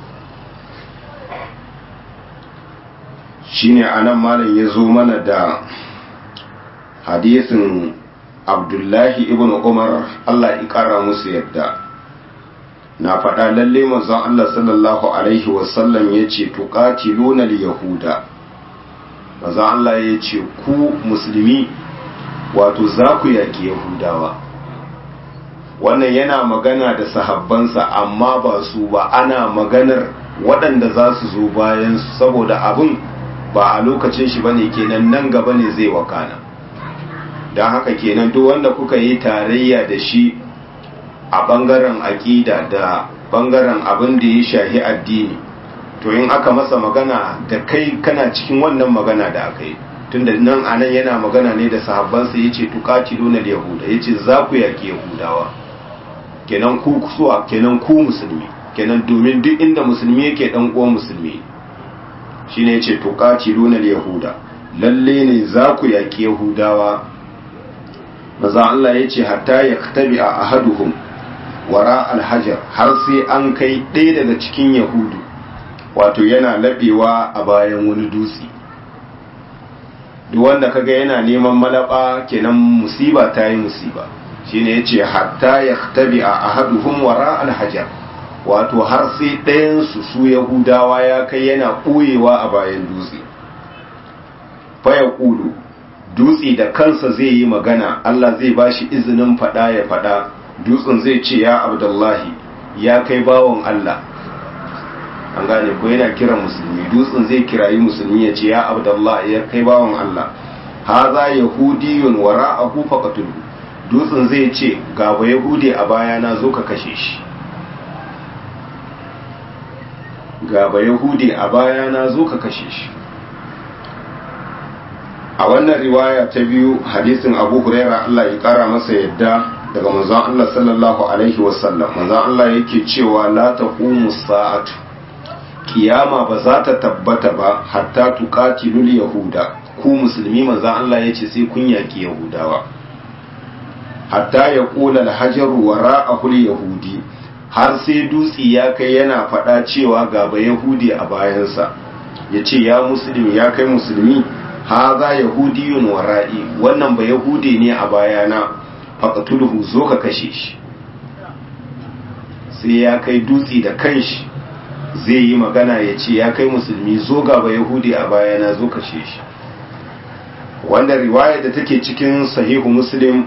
shine anan malam ya zo mana da hadisin abdullahi ibn umar Allah ya ƙara musu yadda na faɗa lalle manzon Allah sallallahu alaihi wasallam ya ce tuqatiluna yahuda manzon Allah ya ce ku musulmi wato za ku yaki yahudawa wannan yana magana da sahabbansa amma ba su ba ana maganar waɗanda za su zo bayan su saboda abin ba a lokacin shi bane kenan nan gaba ne zai wakana don haka kenan duk wanda kuka yi tarayya da shi a ɓangaren aƙida da ɓangaren abin da ya shahi addini to in aka masa magana da kai kana cikin wannan magana da aka yi tunda nan anan yana magana ne da sahabbansa ya ce tuƙatiluna da yahuda ya ce za ku yaƙi yahudawa kenan ku kusuwa kenan ku musulmi kenan domin duk inda musulmi yake ɗan uwan musulmi shine ya ce tuƙatiluna da yahuda lalle ne za ku yaƙi yahudawa maza Allah ya ce hatta ya tabi a ahaduhum wara alhajar har sai an kai ɗaya daga cikin yahudu wato yana laɓewa a bayan wani dutse duk wanda kaga yana neman malaba kenan musiba ta yi musiba shine ya ce hatta ya tabi a ahaduhum wara alhajar wato har sai ɗayansu su yahudawa ya kai yana ɓoyewa a bayan dutse faya ƙulu dutse da kansa zai yi magana Allah zai ba shi izinin faɗa ya faɗa dutsen zai ce ya abdullahi ya kai bawon Allah an gane ko yana kiran musulmi dutsen zai kirayi musulmi ya ce ya abdullahi ya kai bawon Allah haza yahudiyun wara'ahu faqatulhu dutsen zai ce ga ba yahudi a bayana zo ka kashe shi ga ba yahudi a bayana zo ka kashe shi a wannan riwaya ta biyu hadisin abu huraira Allah ya kara masa yadda daga manzon Allah sallallahu alaihi wasallam manzon Allah yake cewa la taqumu sa'atu kiyama ba za ta tabbata ba hatta tuqatilul yahuda ku musulmi manzon Allah yace sai kun yaki yahudawa hatta ya kula al-hajar wara'ahu yahudi har sai dutsi ya kai yana faɗa cewa ga ba yahudi a bayansa yace ya musulmi ya kai musulmi haza yahudiyun wara'i wannan ba yahudi ne a bayana faqtulhu zo ka kashe shi sai ya kai dutsi da kanshi zai yi magana ya ce ya kai musulmi zo ga ba yahudi a bayana zo kashe shi wanda riwaya da take cikin sahihu muslim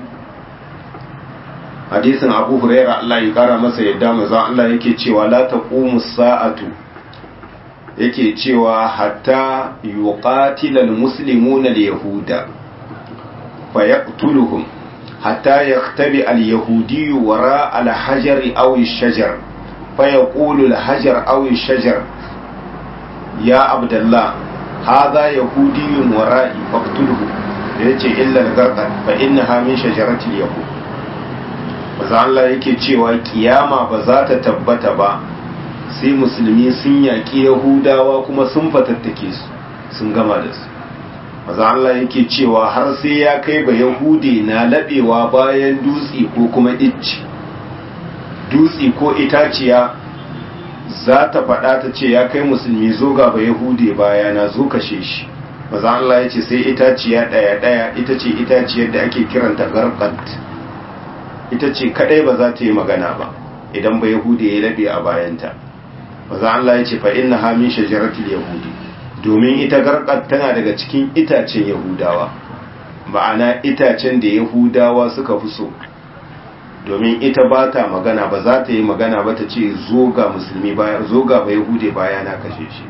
hadisin abu huraira Allah ya kara masa yadda manzo Allah yake cewa la taqumu sa'atu yake cewa hatta yuqatila almuslimuna alyahuda fayaqtuluhum hatta yaktabi alyahudi wara alhajari aw ash-shajar fayaqulu alhajar aw ash-shajar ya abdullah hadha yahudiyyun wara'i faqtulhu yace illa al-garqad fa innaha min shajarati al-yahud maza Allah yake cewa kiyama ba za ta tabbata ba sai musulmi sun yaƙi yahudawa kuma sun fatattake su sun gama da su maza Allah yake cewa har sai ya kai ba yahudi na laɓewa bayan dutse ko kuma icci dutse ko itaciya za ta faɗa ta ce ya kai musulmi zo ga ba yahude baya na zo kashe shi maza Allah ya ce sai itaciya ɗaya ɗaya ita ce itaciyar da ake kiranta garkat ita ce kadai ba za ta yi magana ba idan ba yahude ya labe a bayanta maza Allah ya ce fa inna ha min shajaratil yahudi domin ita garkat tana daga cikin itacen yahudawa ma'ana itacen da yahudawa suka fi so domin ita ba ta magana ba za ta yi magana ba ta ce zo ga musulmi baya zo ga ba yahude baya na kashe shi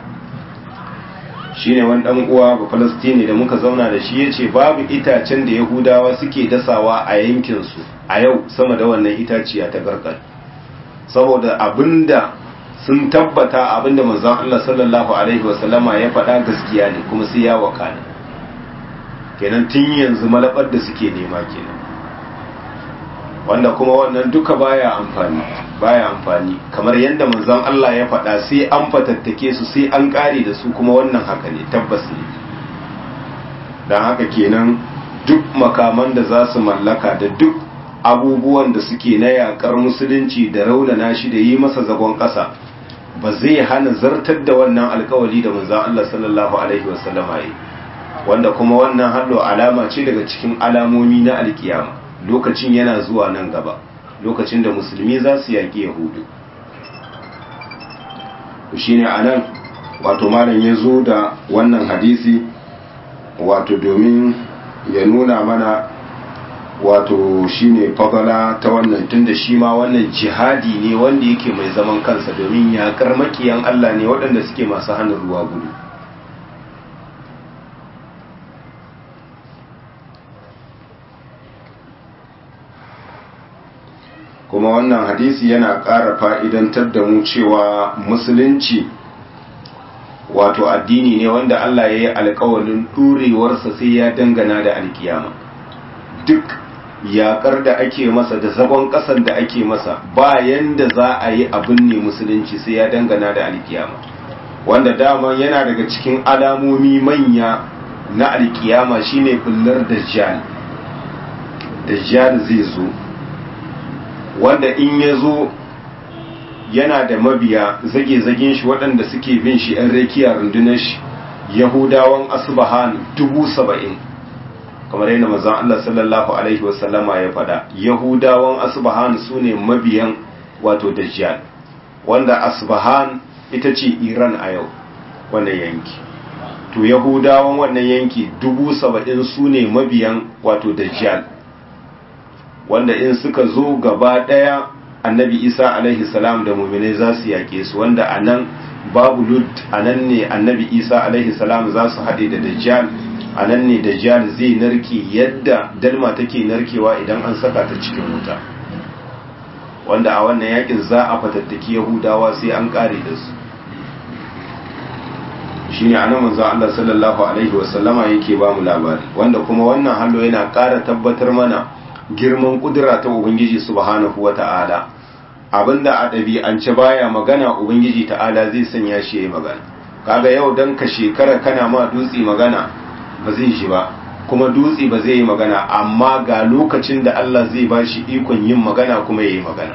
shine wani dan uwa ba falastini da muka zauna da shi yace babu itacen da yahudawa suke dasawa a yankin su a yau sama da wannan itaciya ta garkar saboda abinda sun tabbata abinda manzon Allah sallallahu alaihi wasallama ya faɗa gaskiya ne kuma sai ya wakana kenan tun yanzu malabar da suke nema kenan wanda kuma wannan duka baya amfani baya amfani kamar yadda manzon Allah ya faɗa sai an fatattake su sai an ƙare da su kuma wannan haka ne tabbas ne don haka kenan duk makaman da za su mallaka da duk abubuwan da suke na yakar musulunci da raunana shi da yi masa zagon ƙasa ba zai hana zartar da wannan alkawali da manzon Allah sallallahu alaihi wasallama yi wanda kuma wannan hallo alama ce daga cikin alamomi na alkiyama lokacin yana zuwa nan gaba lokacin da musulmi za su yaƙi yahudu shi ne a nan wato malam ya zo da wannan hadisi wato domin ya nuna mana wato shi ne fagala ta wannan tun da shi ma wannan jihadi ne wanda yake mai zaman kansa domin yaƙar makiyan Allah ne waɗanda suke masu hannun ruwa gudu kuma wannan hadisi yana ƙara fa'idantar da mu cewa musulunci wato addini ne wanda Allah ya yi alkawalin ɗurewarsa sai ya dangana da alkiyama duk yaƙar da ake masa da zagon ƙasan da ake masa bayan da za a yi abin ne musulunci sai ya dangana da alkiyama wanda dama yana daga cikin alamomi manya na alkiyama shine bullar dajjal dajjal zai zo wanda in ya zo yana da mabiya zage-zagen shi waɗanda suke bin shi ‘yan rekiya rundunar shi yahudawan asubahan dubu saba'in kamar yadda mazan Allah sallallahu Alaihi wasallama ya faɗa yahudawan asubahan su ne mabiyan wato dajjal wanda asubahan ita ce iran a yau wannan yanki to yahudawan wannan yanki dubu saba'in su ne mabiyan wato dajjal wanda in suka zo gaba ɗaya annabi isa alaihi salam da muminai za su yaƙe su wanda a nan babu lud a nan ne annabi isa alaihi salam za su haɗe da dajjal a nan ne dajjal zai narke yadda dalma take narkewa idan an saka ta cikin wuta wanda a wannan yakin za a fatattaki yahudawa sai an ƙare da su shine anan manzo Allah sallallahu alaihi wasallama yake ba mu labari wanda kuma wannan hallo yana ƙara tabbatar mana girman kudura ta ubangiji subhanahu wata'ala abinda a ɗabi'ance baya magana ubangiji ta'ala zai sanya shi yayi magana kaga yau dan ka shekara kana ma dutse magana ba zai shi ba kuma dutse ba zai yi magana amma ga lokacin da Allah zai ba shi ikon yin magana kuma yayi magana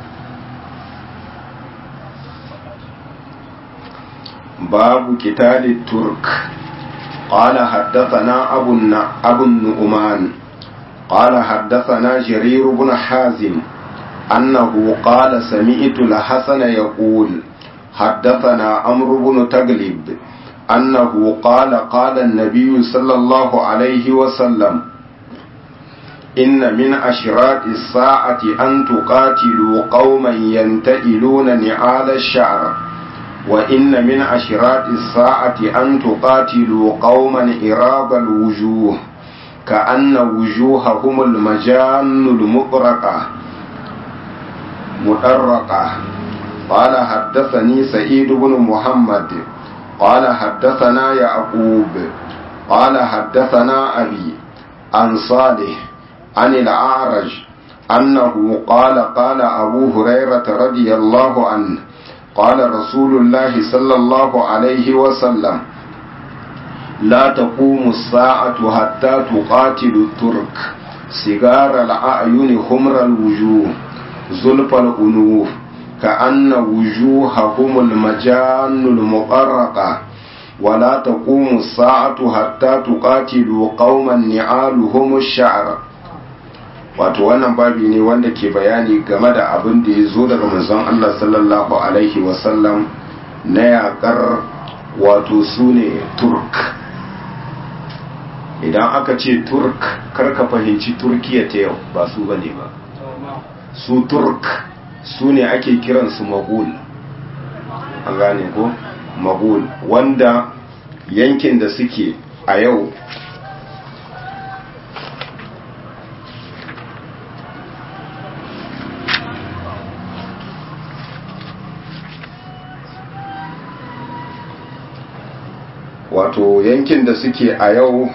babu kitalit turk قال حدثنا أبو النعمان قال حدثنا جرير بن حازم أنه قال سمعت الحسن يقول حدثنا عمرو بن تغلب أنه قال قال النبي صلى الله عليه وسلم إن من أشراط الساعة أن تقاتلوا قوما ينتئلون نعال الشعر وإن من أشراط الساعة أن تقاتلوا قوما إراب الوجوه كأن وجوههم المجان المطرقة مطرقة قال حدثني سعيد بن محمد قال حدثنا يعقوب قال حدثنا أبي عن صالح عن الأعرج أنه قال قال أبو هريرة رضي الله عنه قال رسول الله صلى الله عليه وسلم لا تقوم الساعة حتى تقاتل الترك سجار الأعين خمر الوجوه zulfal unuf ka anna wujuhahum almajanul muqarraqa ولا تقوم الساعة حتى تقاتلوا قوما نعالهم الشعر wato wannan babi ne wanda ke bayani game da abin da ya zo daga manzon Allah sallallahu alaihi wasallam na yakar wato su ne turk idan aka ce turk karka fahimci turkiya ta yau ba su bane ba su turk su ne ake kiransu magul an gane ko magul wanda yankin da suke a yau wato yankin da suke a yau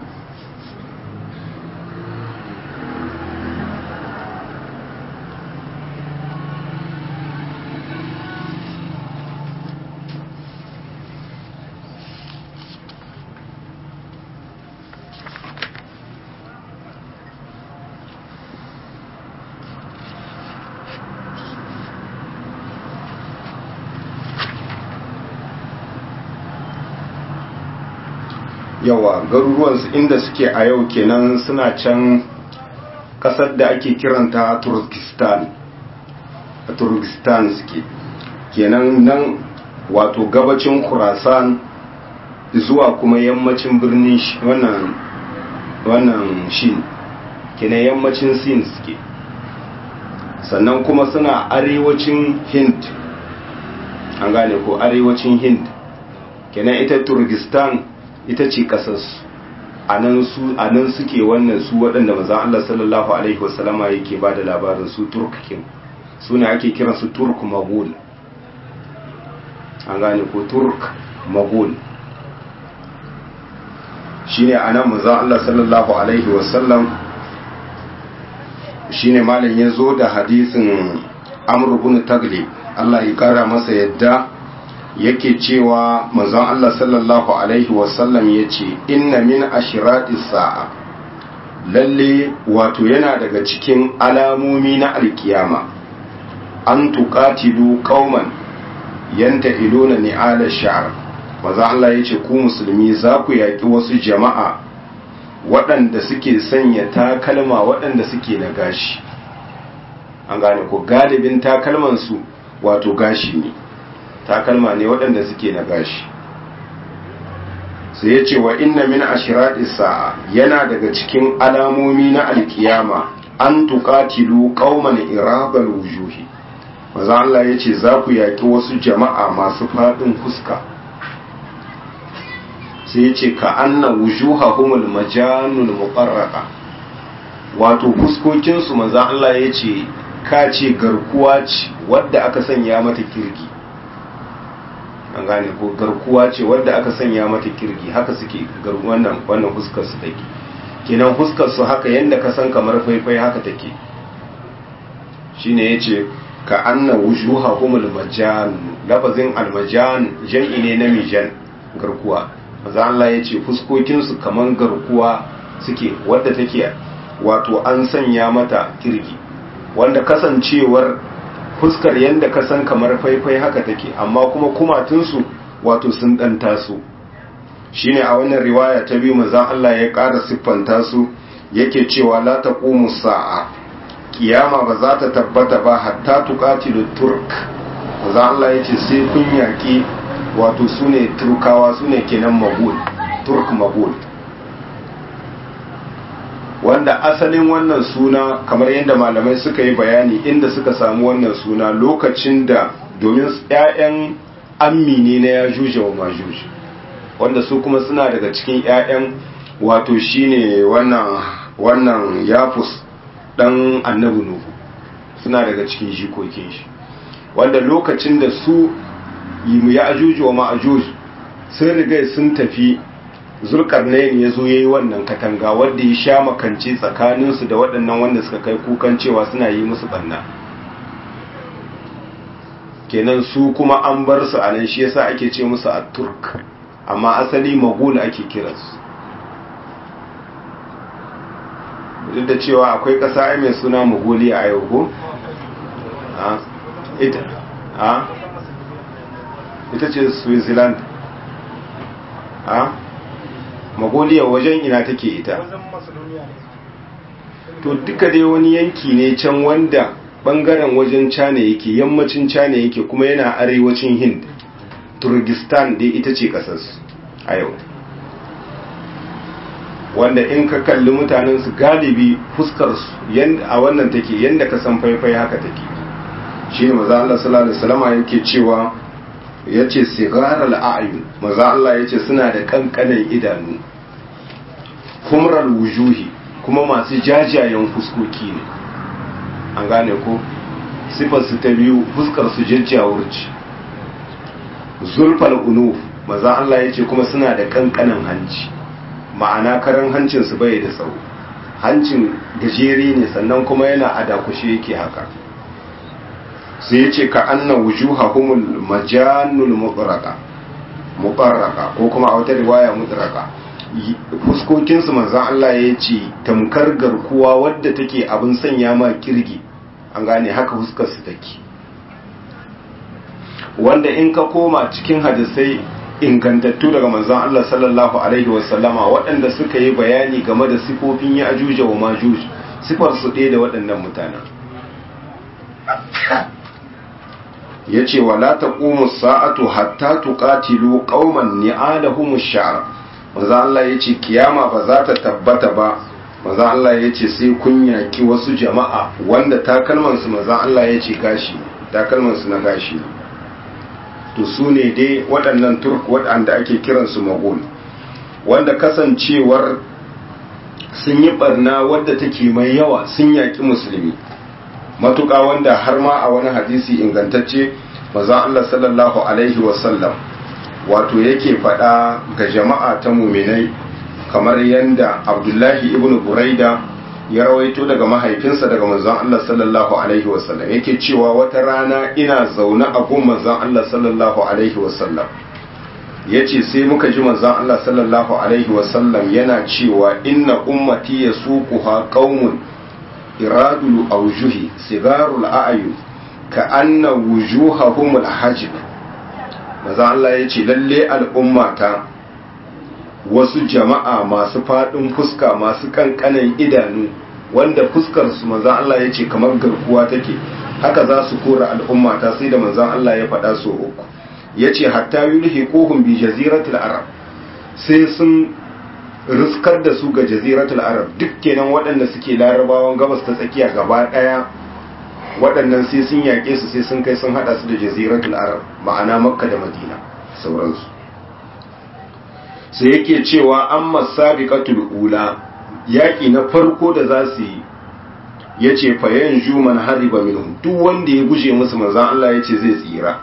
yawa garuruwansu inda suke a yau kenan suna can kasar da ake kiranta turkistan a turkistan suke kenan nan wato gabacin kurasan zuwa kuma yammacin birnin wannan wannan shin kenan yammacin sin suke sannan kuma suna arewacin hind an gane ko arewacin hind kenan ita turkistan ita ce kasarsu a nan suke wannan su waɗanda mazan Allah sallallahu Alaihi wasallama yake ba da labarin su turkakin su ne ake kiran su turk magul an gane ko turk magul shi ne a nan mazan Allah sallallahu Alaihi wasallam shi ne malin ya zo da hadisin amurbin taglib Allah ya kara masa yadda yake cewa manzon Allah sallallahu alaihi wasallam ya ce inna min ashirati sa'a lalle wato yana daga cikin alamomi na alkiyama an tuqatilu qauman yanta iluna ni'ala sha'r manzon Allah ya ce ku musulmi za ku yaki wasu jama'a waɗanda suke sanya takalma waɗanda suke na gashi an gane ko galibin takalmansu wato gashi ne takalma ne waɗanda suke na gashi sai ya ce wa inna min ashirati sa'a yana daga cikin alamomi na alkiyama an tuqatilu qauman irabal wujuhi maza Allah ya ce za ku yaƙi wasu jama'a masu faɗin fuska sai ya ce ka anna wujuhahumul majanul muqarraqa wato fuskokinsu maza Allah ya ce ka ce garkuwa ce wadda aka sanya mata kirgi an gane ko garkuwa ce wadda aka sanya mata kirgi haka suke wannan wannan fuskar su take kenan fuskar su haka yanda ka san kamar faifai haka take shine yace ka anna wujuhahumul majan lafazin almajan jam'i ne na mijan garkuwa maza Allah yace fuskokin su kaman garkuwa suke wadda take wato an sanya mata kirgi wanda kasancewar fuskar yadda ka san kamar faifai haka take amma kuma kumatunsu wato sun ɗan taso shine a wannan riwaya ta biyu manzon Allah ya ƙara siffanta su yake cewa la taqumu sa'a kiyama ba za ta tabbata ba hatta tuqatilu turk manzon Allah yace sai kun yaki wato sune turkawa sune kenan magul turk magul wanda asalin wannan suna kamar yadda malamai suka yi bayani inda suka samu wannan suna lokacin da domin 'ya'yan ammi ne na ya juje wa majuji wanda su kuma suna daga cikin 'ya'yan wato shine wannan wannan yafus dan annabi nuhu suna daga cikin jikokin shi wanda lokacin da su ya ajuji wa ma'ajuj sun riga sun tafi zulkarnain ya zo ya yi wannan katanga wadda ya sha makance tsakaninsu da waɗannan wanda suka kai kukan cewa suna yi musu ɓanna kenan su kuma an bar su a nan shi yasa ake ce musu a turk amma asali magul ake kiransu duk da cewa akwai ƙasa mai suna magoliya a yau ko a ita a ita ce switzerland a magoliya wajen ina take ita to duka dai wani yanki ne can wanda bangaren wajen cana yake yammacin cana yake kuma yana arewacin hind turgistan dai ita ce kasarsu a yau wanda in ka kalli mutanen su galibi fuskarsu a wannan take yadda ka san faifai haka take shi ne maza Allah sallallahu alaihi wasallam yake cewa ya ce sigarar al'ayu maza Allah ya ce suna da kankanan idanu humrar wujuhi kuma masu jajayen fuskoki ne an gane ko sifarsu ta biyu fuskarsu jajjawurci zulfal unuf maza Allah ya ce kuma suna da kankanan hanci ma'ana karan hancinsu bai da tsawo hancin gajere ne sannan kuma yana a dakushe yake haka sai ya ce ka anna wujuhahumul majanul mutraka mutarraka ko kuma a wata riwaya mutraka fuskokinsu manzan Allah ya ce tamkar garkuwa wadda take abin sanya ma kirgi an gane haka fuskarsu take wanda in ka koma cikin hadisai ingantattu daga manzan Allah sallallahu alaihi wasallama waɗanda suka yi bayani game da sifofin ya ajuja wa majuj sifar su ɗaya da waɗannan mutanen ya ce wa la taqumu sa'atu hatta tuqatilu qauman ni'alahum ash-sha'r manzo Allah yace kiyama ba za ta tabbata ba manzo Allah yace sai kun yaki wasu jama'a wanda takalman su manzo Allah yace gashi takalman su na gashi to su ne dai waɗannan turk waɗanda ake kiran su magul wanda kasancewar sun yi barna wadda take mai yawa sun yaki musulmi matuƙa wanda har ma a wani hadisi ingantacce maza Allah sallallahu alaihi wasallam wato yake faɗa ga jama'a ta muminai kamar yadda abdullahi ibn buraida ya rawaito daga mahaifinsa daga manzon Allah sallallahu alaihi wasallam yake cewa wata rana ina zaune a gun manzon Allah sallallahu alaihi wasallam yace sai muka ji manzon Allah sallallahu alaihi wasallam yana cewa inna ummati yasuquha qaumun iradul aujuhi sigarul a'yun ka anna wujuhahum alhajib maza Allah ya ce lalle al'ummata wasu jama'a masu faɗin fuska masu kankanan idanu wanda fuskar su maza Allah ya ce kamar garkuwa take haka za su kora al'ummata sai da manzan Allah ya faɗa so uku ya ce hatta yulhiquhum bi jaziratul arab sai sun riskar da su ga jaziratul arab duk kenan waɗanda suke larabawan gabas ta tsakiya gaba ɗaya waɗannan sai sun yaƙe su sai sun kai sun haɗa su da jaziratul arab ma'ana makka da madina sauransu sai yake cewa an masabiqatul ula yaƙi na farko da za su yi ya ce fayan juman hariba minhum duk wanda ya guje musu manzan Allah ya ce zai tsira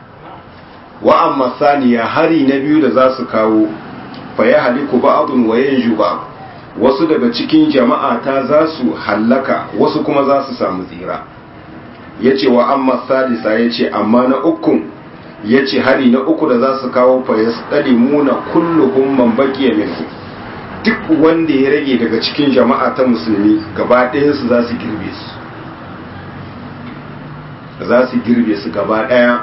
wa amma saniya hari na biyu da za su kawo faya haliku ba'adun wa yanju ba wasu daga cikin jama'a ta za su hallaka wasu kuma za su samu tsira ya ce wa amma sadisa ya ce amma na ukun ya ce hari na uku da za su kawo faya muna kulluhum man baqiya minhu duk wanda ya rage daga cikin jama'a ta musulmi gaba ɗayansu za su girbe su za su girbe su gaba ɗaya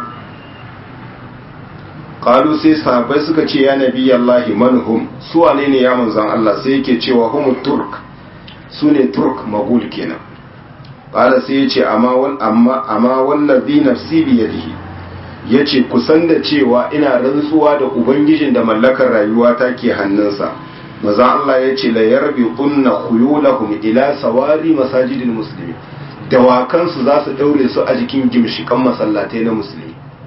qalu sai sahabbai suka ce ya nabi Allah manhum su wane ne ya manzon Allah sai yake cewa hum turk su ne turk magul kenan qala sai yace amma wal amma amma wallazi nafsi bi yadihi yace kusan da cewa ina rantsuwa da ubangijin da mallakar rayuwa ta ke hannunsa manzon Allah yace la yarbi kunna khuyulahum ila sawari masajidil muslimin dawakansu za su daure su a jikin gimshikan masallatai na musulmi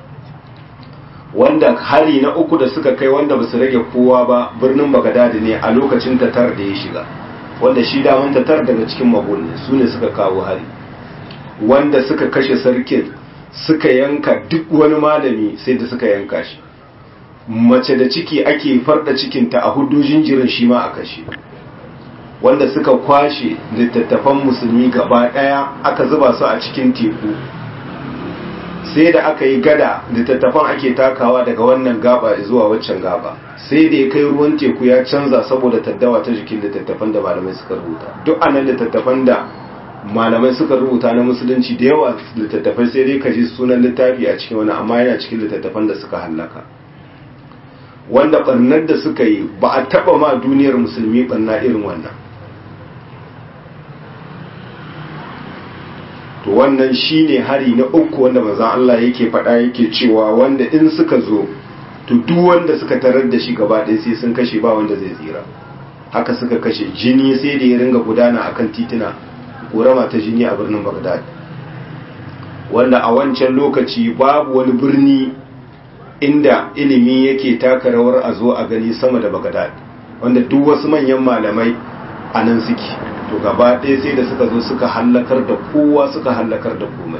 wanda hari na uku da suka kai wanda ba su rage kowa ba birnin bagadadi ne a lokacin tatar da ya shiga wanda shi daman tatar daga cikin magul ne su ne suka kawo hari wanda suka kashe sarkin suka yanka duk wani malami sai da suka yanka shi mace da ciki ake farda cikinta a hudu jinjirin shi ma a kashe wanda suka kwashe littattafan musulmi gaba daya aka zuba su a cikin teku sai da aka yi gada littattafan ake takawa daga wannan gaba zuwa waccan gaba sai da ya kai ruwan teku ya canza saboda taddawa ta jikin littattafan da malamai suka rubuta duk anan littattafan da malamai suka rubuta na musulunci da yawa littattafai sai dai ka ji sunan littafi a cikin wani amma yana cikin littattafan da suka hallaka wanda barnar da suka yi ba a taba ma duniyar musulmi barna irin wannan to wannan shine hari na uku wanda manzon Allah yake faɗa yake cewa wanda in suka zo to duk wanda suka tarar da shi gaba ɗaya sai sun kashe ba wanda zai tsira haka suka kashe jini sai da ya ringa gudana akan tituna ƙorama ta jini a birnin Baghdad wanda a wancan lokaci babu wani birni inda ilimi yake taka rawar a zo a gani sama da Baghdad wanda duk wasu manyan malamai a nan suke to gaba ɗaya sai da suka zo suka hallakar da kowa suka hallakar da komai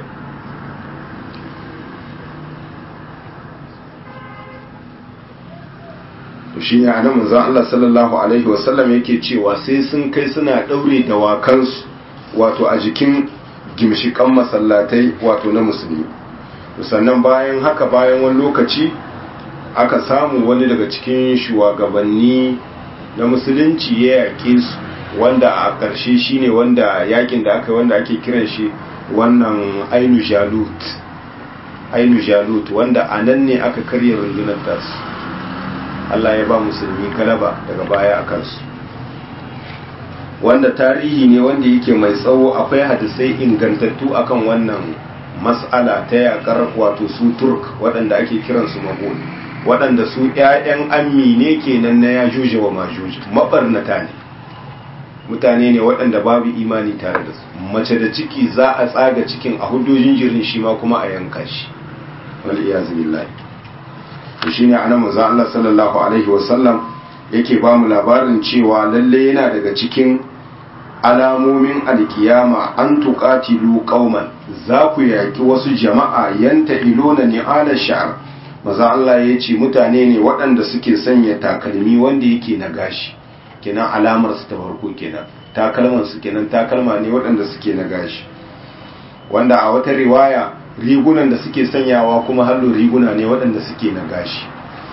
to shi ne anan manzon Allah sallallahu alaihi wasallam yake cewa sai sun kai suna daure dawakansu wato a jikin gimshikan masallatai wato na musulmi sannan bayan haka bayan wani lokaci aka samu wani daga cikin shugabanni na musulunci ya yaƙe su wanda a ƙarshe shine wanda yakin da aka wanda ake kiran shi wannan ainu jalut ainu jalut wanda a nan ne aka karya rundunar tasu Allah ya ba musulmi galaba daga baya a kansu wanda tarihi ne wanda yake mai tsawo akwai hadisai ingantattu akan wannan mas'ala ta yakar wato su turk waɗanda ake kiransu magul waɗanda su 'ya'yan ammi ne kenan na yajuja wa majuja mabarnata ne mutane ne waɗanda babu imani tare da su mace da ciki za a tsaga cikin a hudojin jirin shi ma kuma a yanka shi wal iyazu billahi to shine anan manzo Allah sallallahu alaihi wasallam yake ba mu labarin cewa lalle yana daga cikin alamomin alkiyama an tuqatilu qauman za ku yaki wasu jama'a yanta ilona ni'ala sha'r maza Allah ya ce mutane ne waɗanda suke sanya takalmi wanda yake na gashi kenan alamar su ta farko kenan takalman su kenan takalma ne waɗanda suke na gashi wanda a wata riwaya rigunan da suke sanyawa kuma hallo riguna ne waɗanda suke na gashi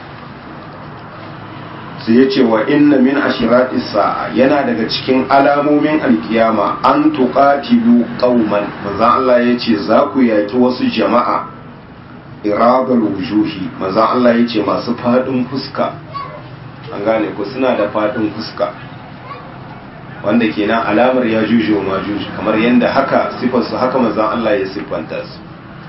sai ya ce wa inna min ashirati sa'a yana daga cikin alamomin alkiyama an tuqatilu qauman manzo Allah ya ce za ku yaki wasu jama'a iradul wujuhi manzo Allah ya ce masu fadin fuska an gane ku suna da fadin fuska wanda kenan alamar ya juju ma juju kamar yadda haka sifar su haka manzo Allah ya siffanta su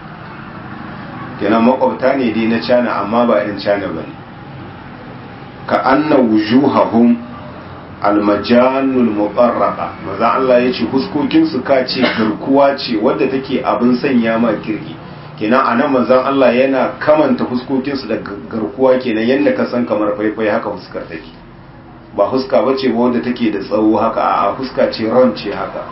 kenan makwabta ne dai na cana amma ba 'yan cana bane ka anna wujuhahum almajanul muqarraqa maza Allah ya ce huskokin su ka ce garkuwa ce wadda take abin sanya ma kirki kenan anan manzon Allah yana kamanta huskokin su da garkuwa kenan yanda ka san kamar faifai haka huskar take ba huska bace ba wadda take da tsawo haka a huska ce ron ce haka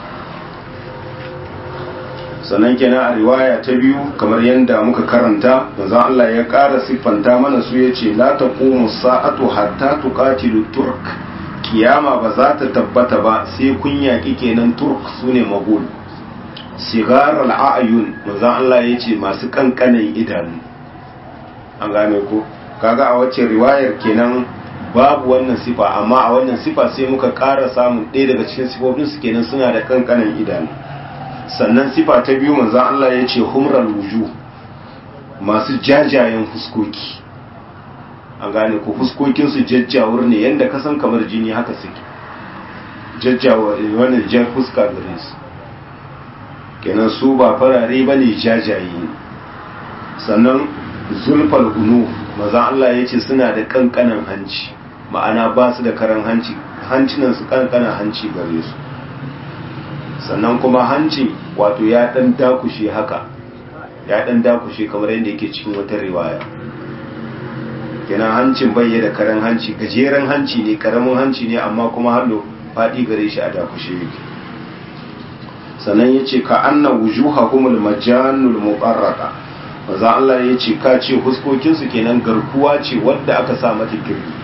sannan kenan a riwaya ta biyu kamar yadda muka karanta manzon Allah ya ƙara siffanta mana su ya ce la taqumu sa'atu hatta tuqatilu turk kiyama ba za ta tabbata ba sai kun yaƙi kenan turk sune magul sigar al'ayun manzon Allah ya ce masu kankanan idanu an gane ko kaga a wacce riwayar kenan babu wannan sifa amma a wannan sifa sai muka ƙara samun ɗaya daga cikin sifofinsu kenan suna da kankanan idanu sannan sifa ta biyu manzo Allah ya ce humral wuju masu jajayen fuskoki an gane ko fuskokin su jajjawur ne yanda ka san kamar jini haka suke jajjawa wannan jan fuska gare su kenan su ba farare bane jajaye ne sannan zulfal unu manzo Allah ya ce suna da kankanan hanci ma'ana ba su da karan hanci hancinan su kankanan hanci gare su sannan kuma hancin wato ya dan dakushe haka ya dan dakushe kamar yadda yake cikin wata riwaya kenan hancin bai da karen hanci gajeren hanci ne karamin hanci ne amma kuma hallo faɗi gare shi a dakushe yake sannan ya ce ka anna wujuhahumul majanul muqarrata maza Allah ya ce ka ce huskokinsu kenan garkuwa ce wadda aka sa mata kirki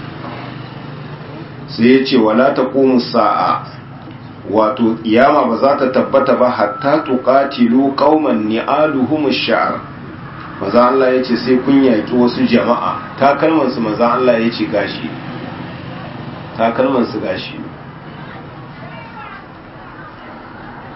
sai ya ce wala taqumu sa'a wato kiyama ba za ta tabbata ba hatta tuqatilu qauman ni'aluhum ash-sha'r maza Allah yace sai kun yaki wasu jama'a takalman su maza Allah yace gashi takalman su gashi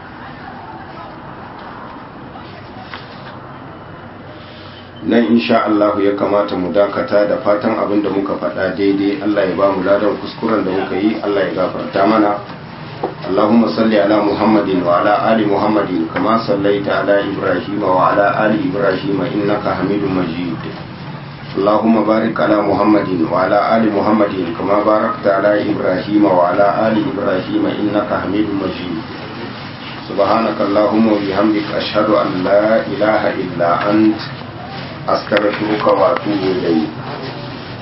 nan insha Allah ya kamata mu dakata da fatan abin da muka faɗa daidai Allah ya ba mu ladan kuskuren da muka yi Allah ya gafarta mana اللهم صل على محمد وعلى آل محمد كما صليت على إبراهيم وعلى آل إبراهيم إنك حميد مجيد اللهم بارك على محمد وعلى آل محمد كما باركت على إبراهيم وعلى آل إبراهيم إنك حميد مجيد سبحانك اللهم وبحمدك أشهد أن لا إله إلا أنت أستغفرك وأتوب إليك